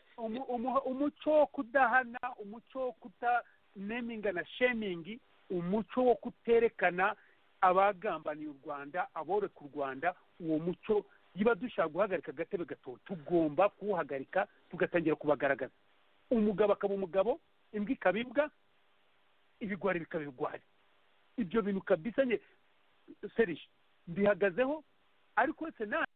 umuco wo kudahana umuco wo kutaneminga na shemingi umuco wo kuterekana abagambaniye u rwanda aboreka u rwanda uwo muco niba dushaka guhagarika agatebe gato tugomba kuwuhagarika tugatangira kubagaragaza umugabo akaba umugabo imbwa ikaba imbwa ibigwari bikaba ibigwari ibyo bintu kabisa nye serije mbihagazeho ariko sena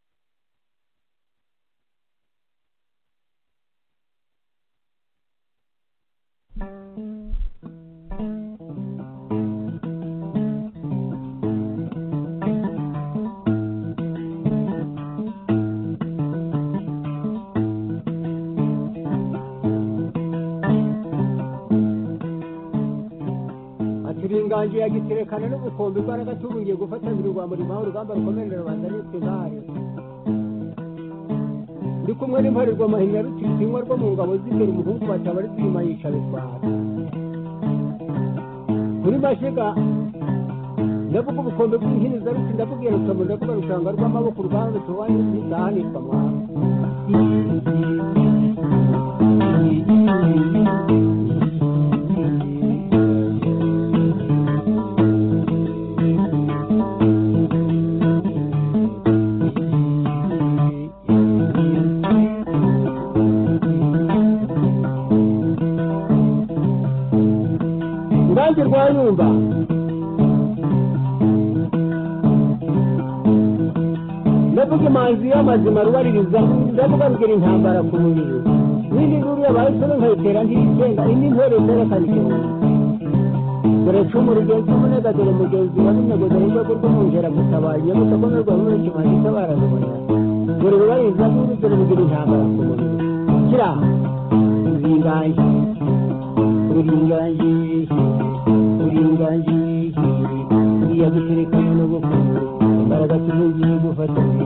inganje yagiterekana n'ubukombe imbaraga tubungiye gufatanira urwambo rimuha urugamba rukomerera rubanda nitwe nkayo ndi kumwe n'imparerwa mahina rutitinywa rwo mu ngabo z'imbere umuhungu bataba ari kwima yicara utwara kuri mashiga ndavuga ubukombe bw'ihiniza ruti ndakubwira rukamu ndavuga rushanga rw'amaboko uruganda rutubanye n'izahanirwa mwana urubanza rwa nyumba ndavuga imanzi y'amazima rubaririza ndavuga rugira intambara ku mubiri n'indi nkuru yabaye isoro nkayitera ntiyitsenga indi ntore zerekana igihumbi dore cumu rugenzi umunega dore mugenzi wa runegeza y'urwego rw'umwungera gutabaye gusakomerwa muri kimazi itabarazibonera dore rubaririza nkuru dore rugira intambara ku mubiri kira ruringaye ruringaye uringaye uriya guterekana n'ubukungu imbaraga tuzongeye gufatanya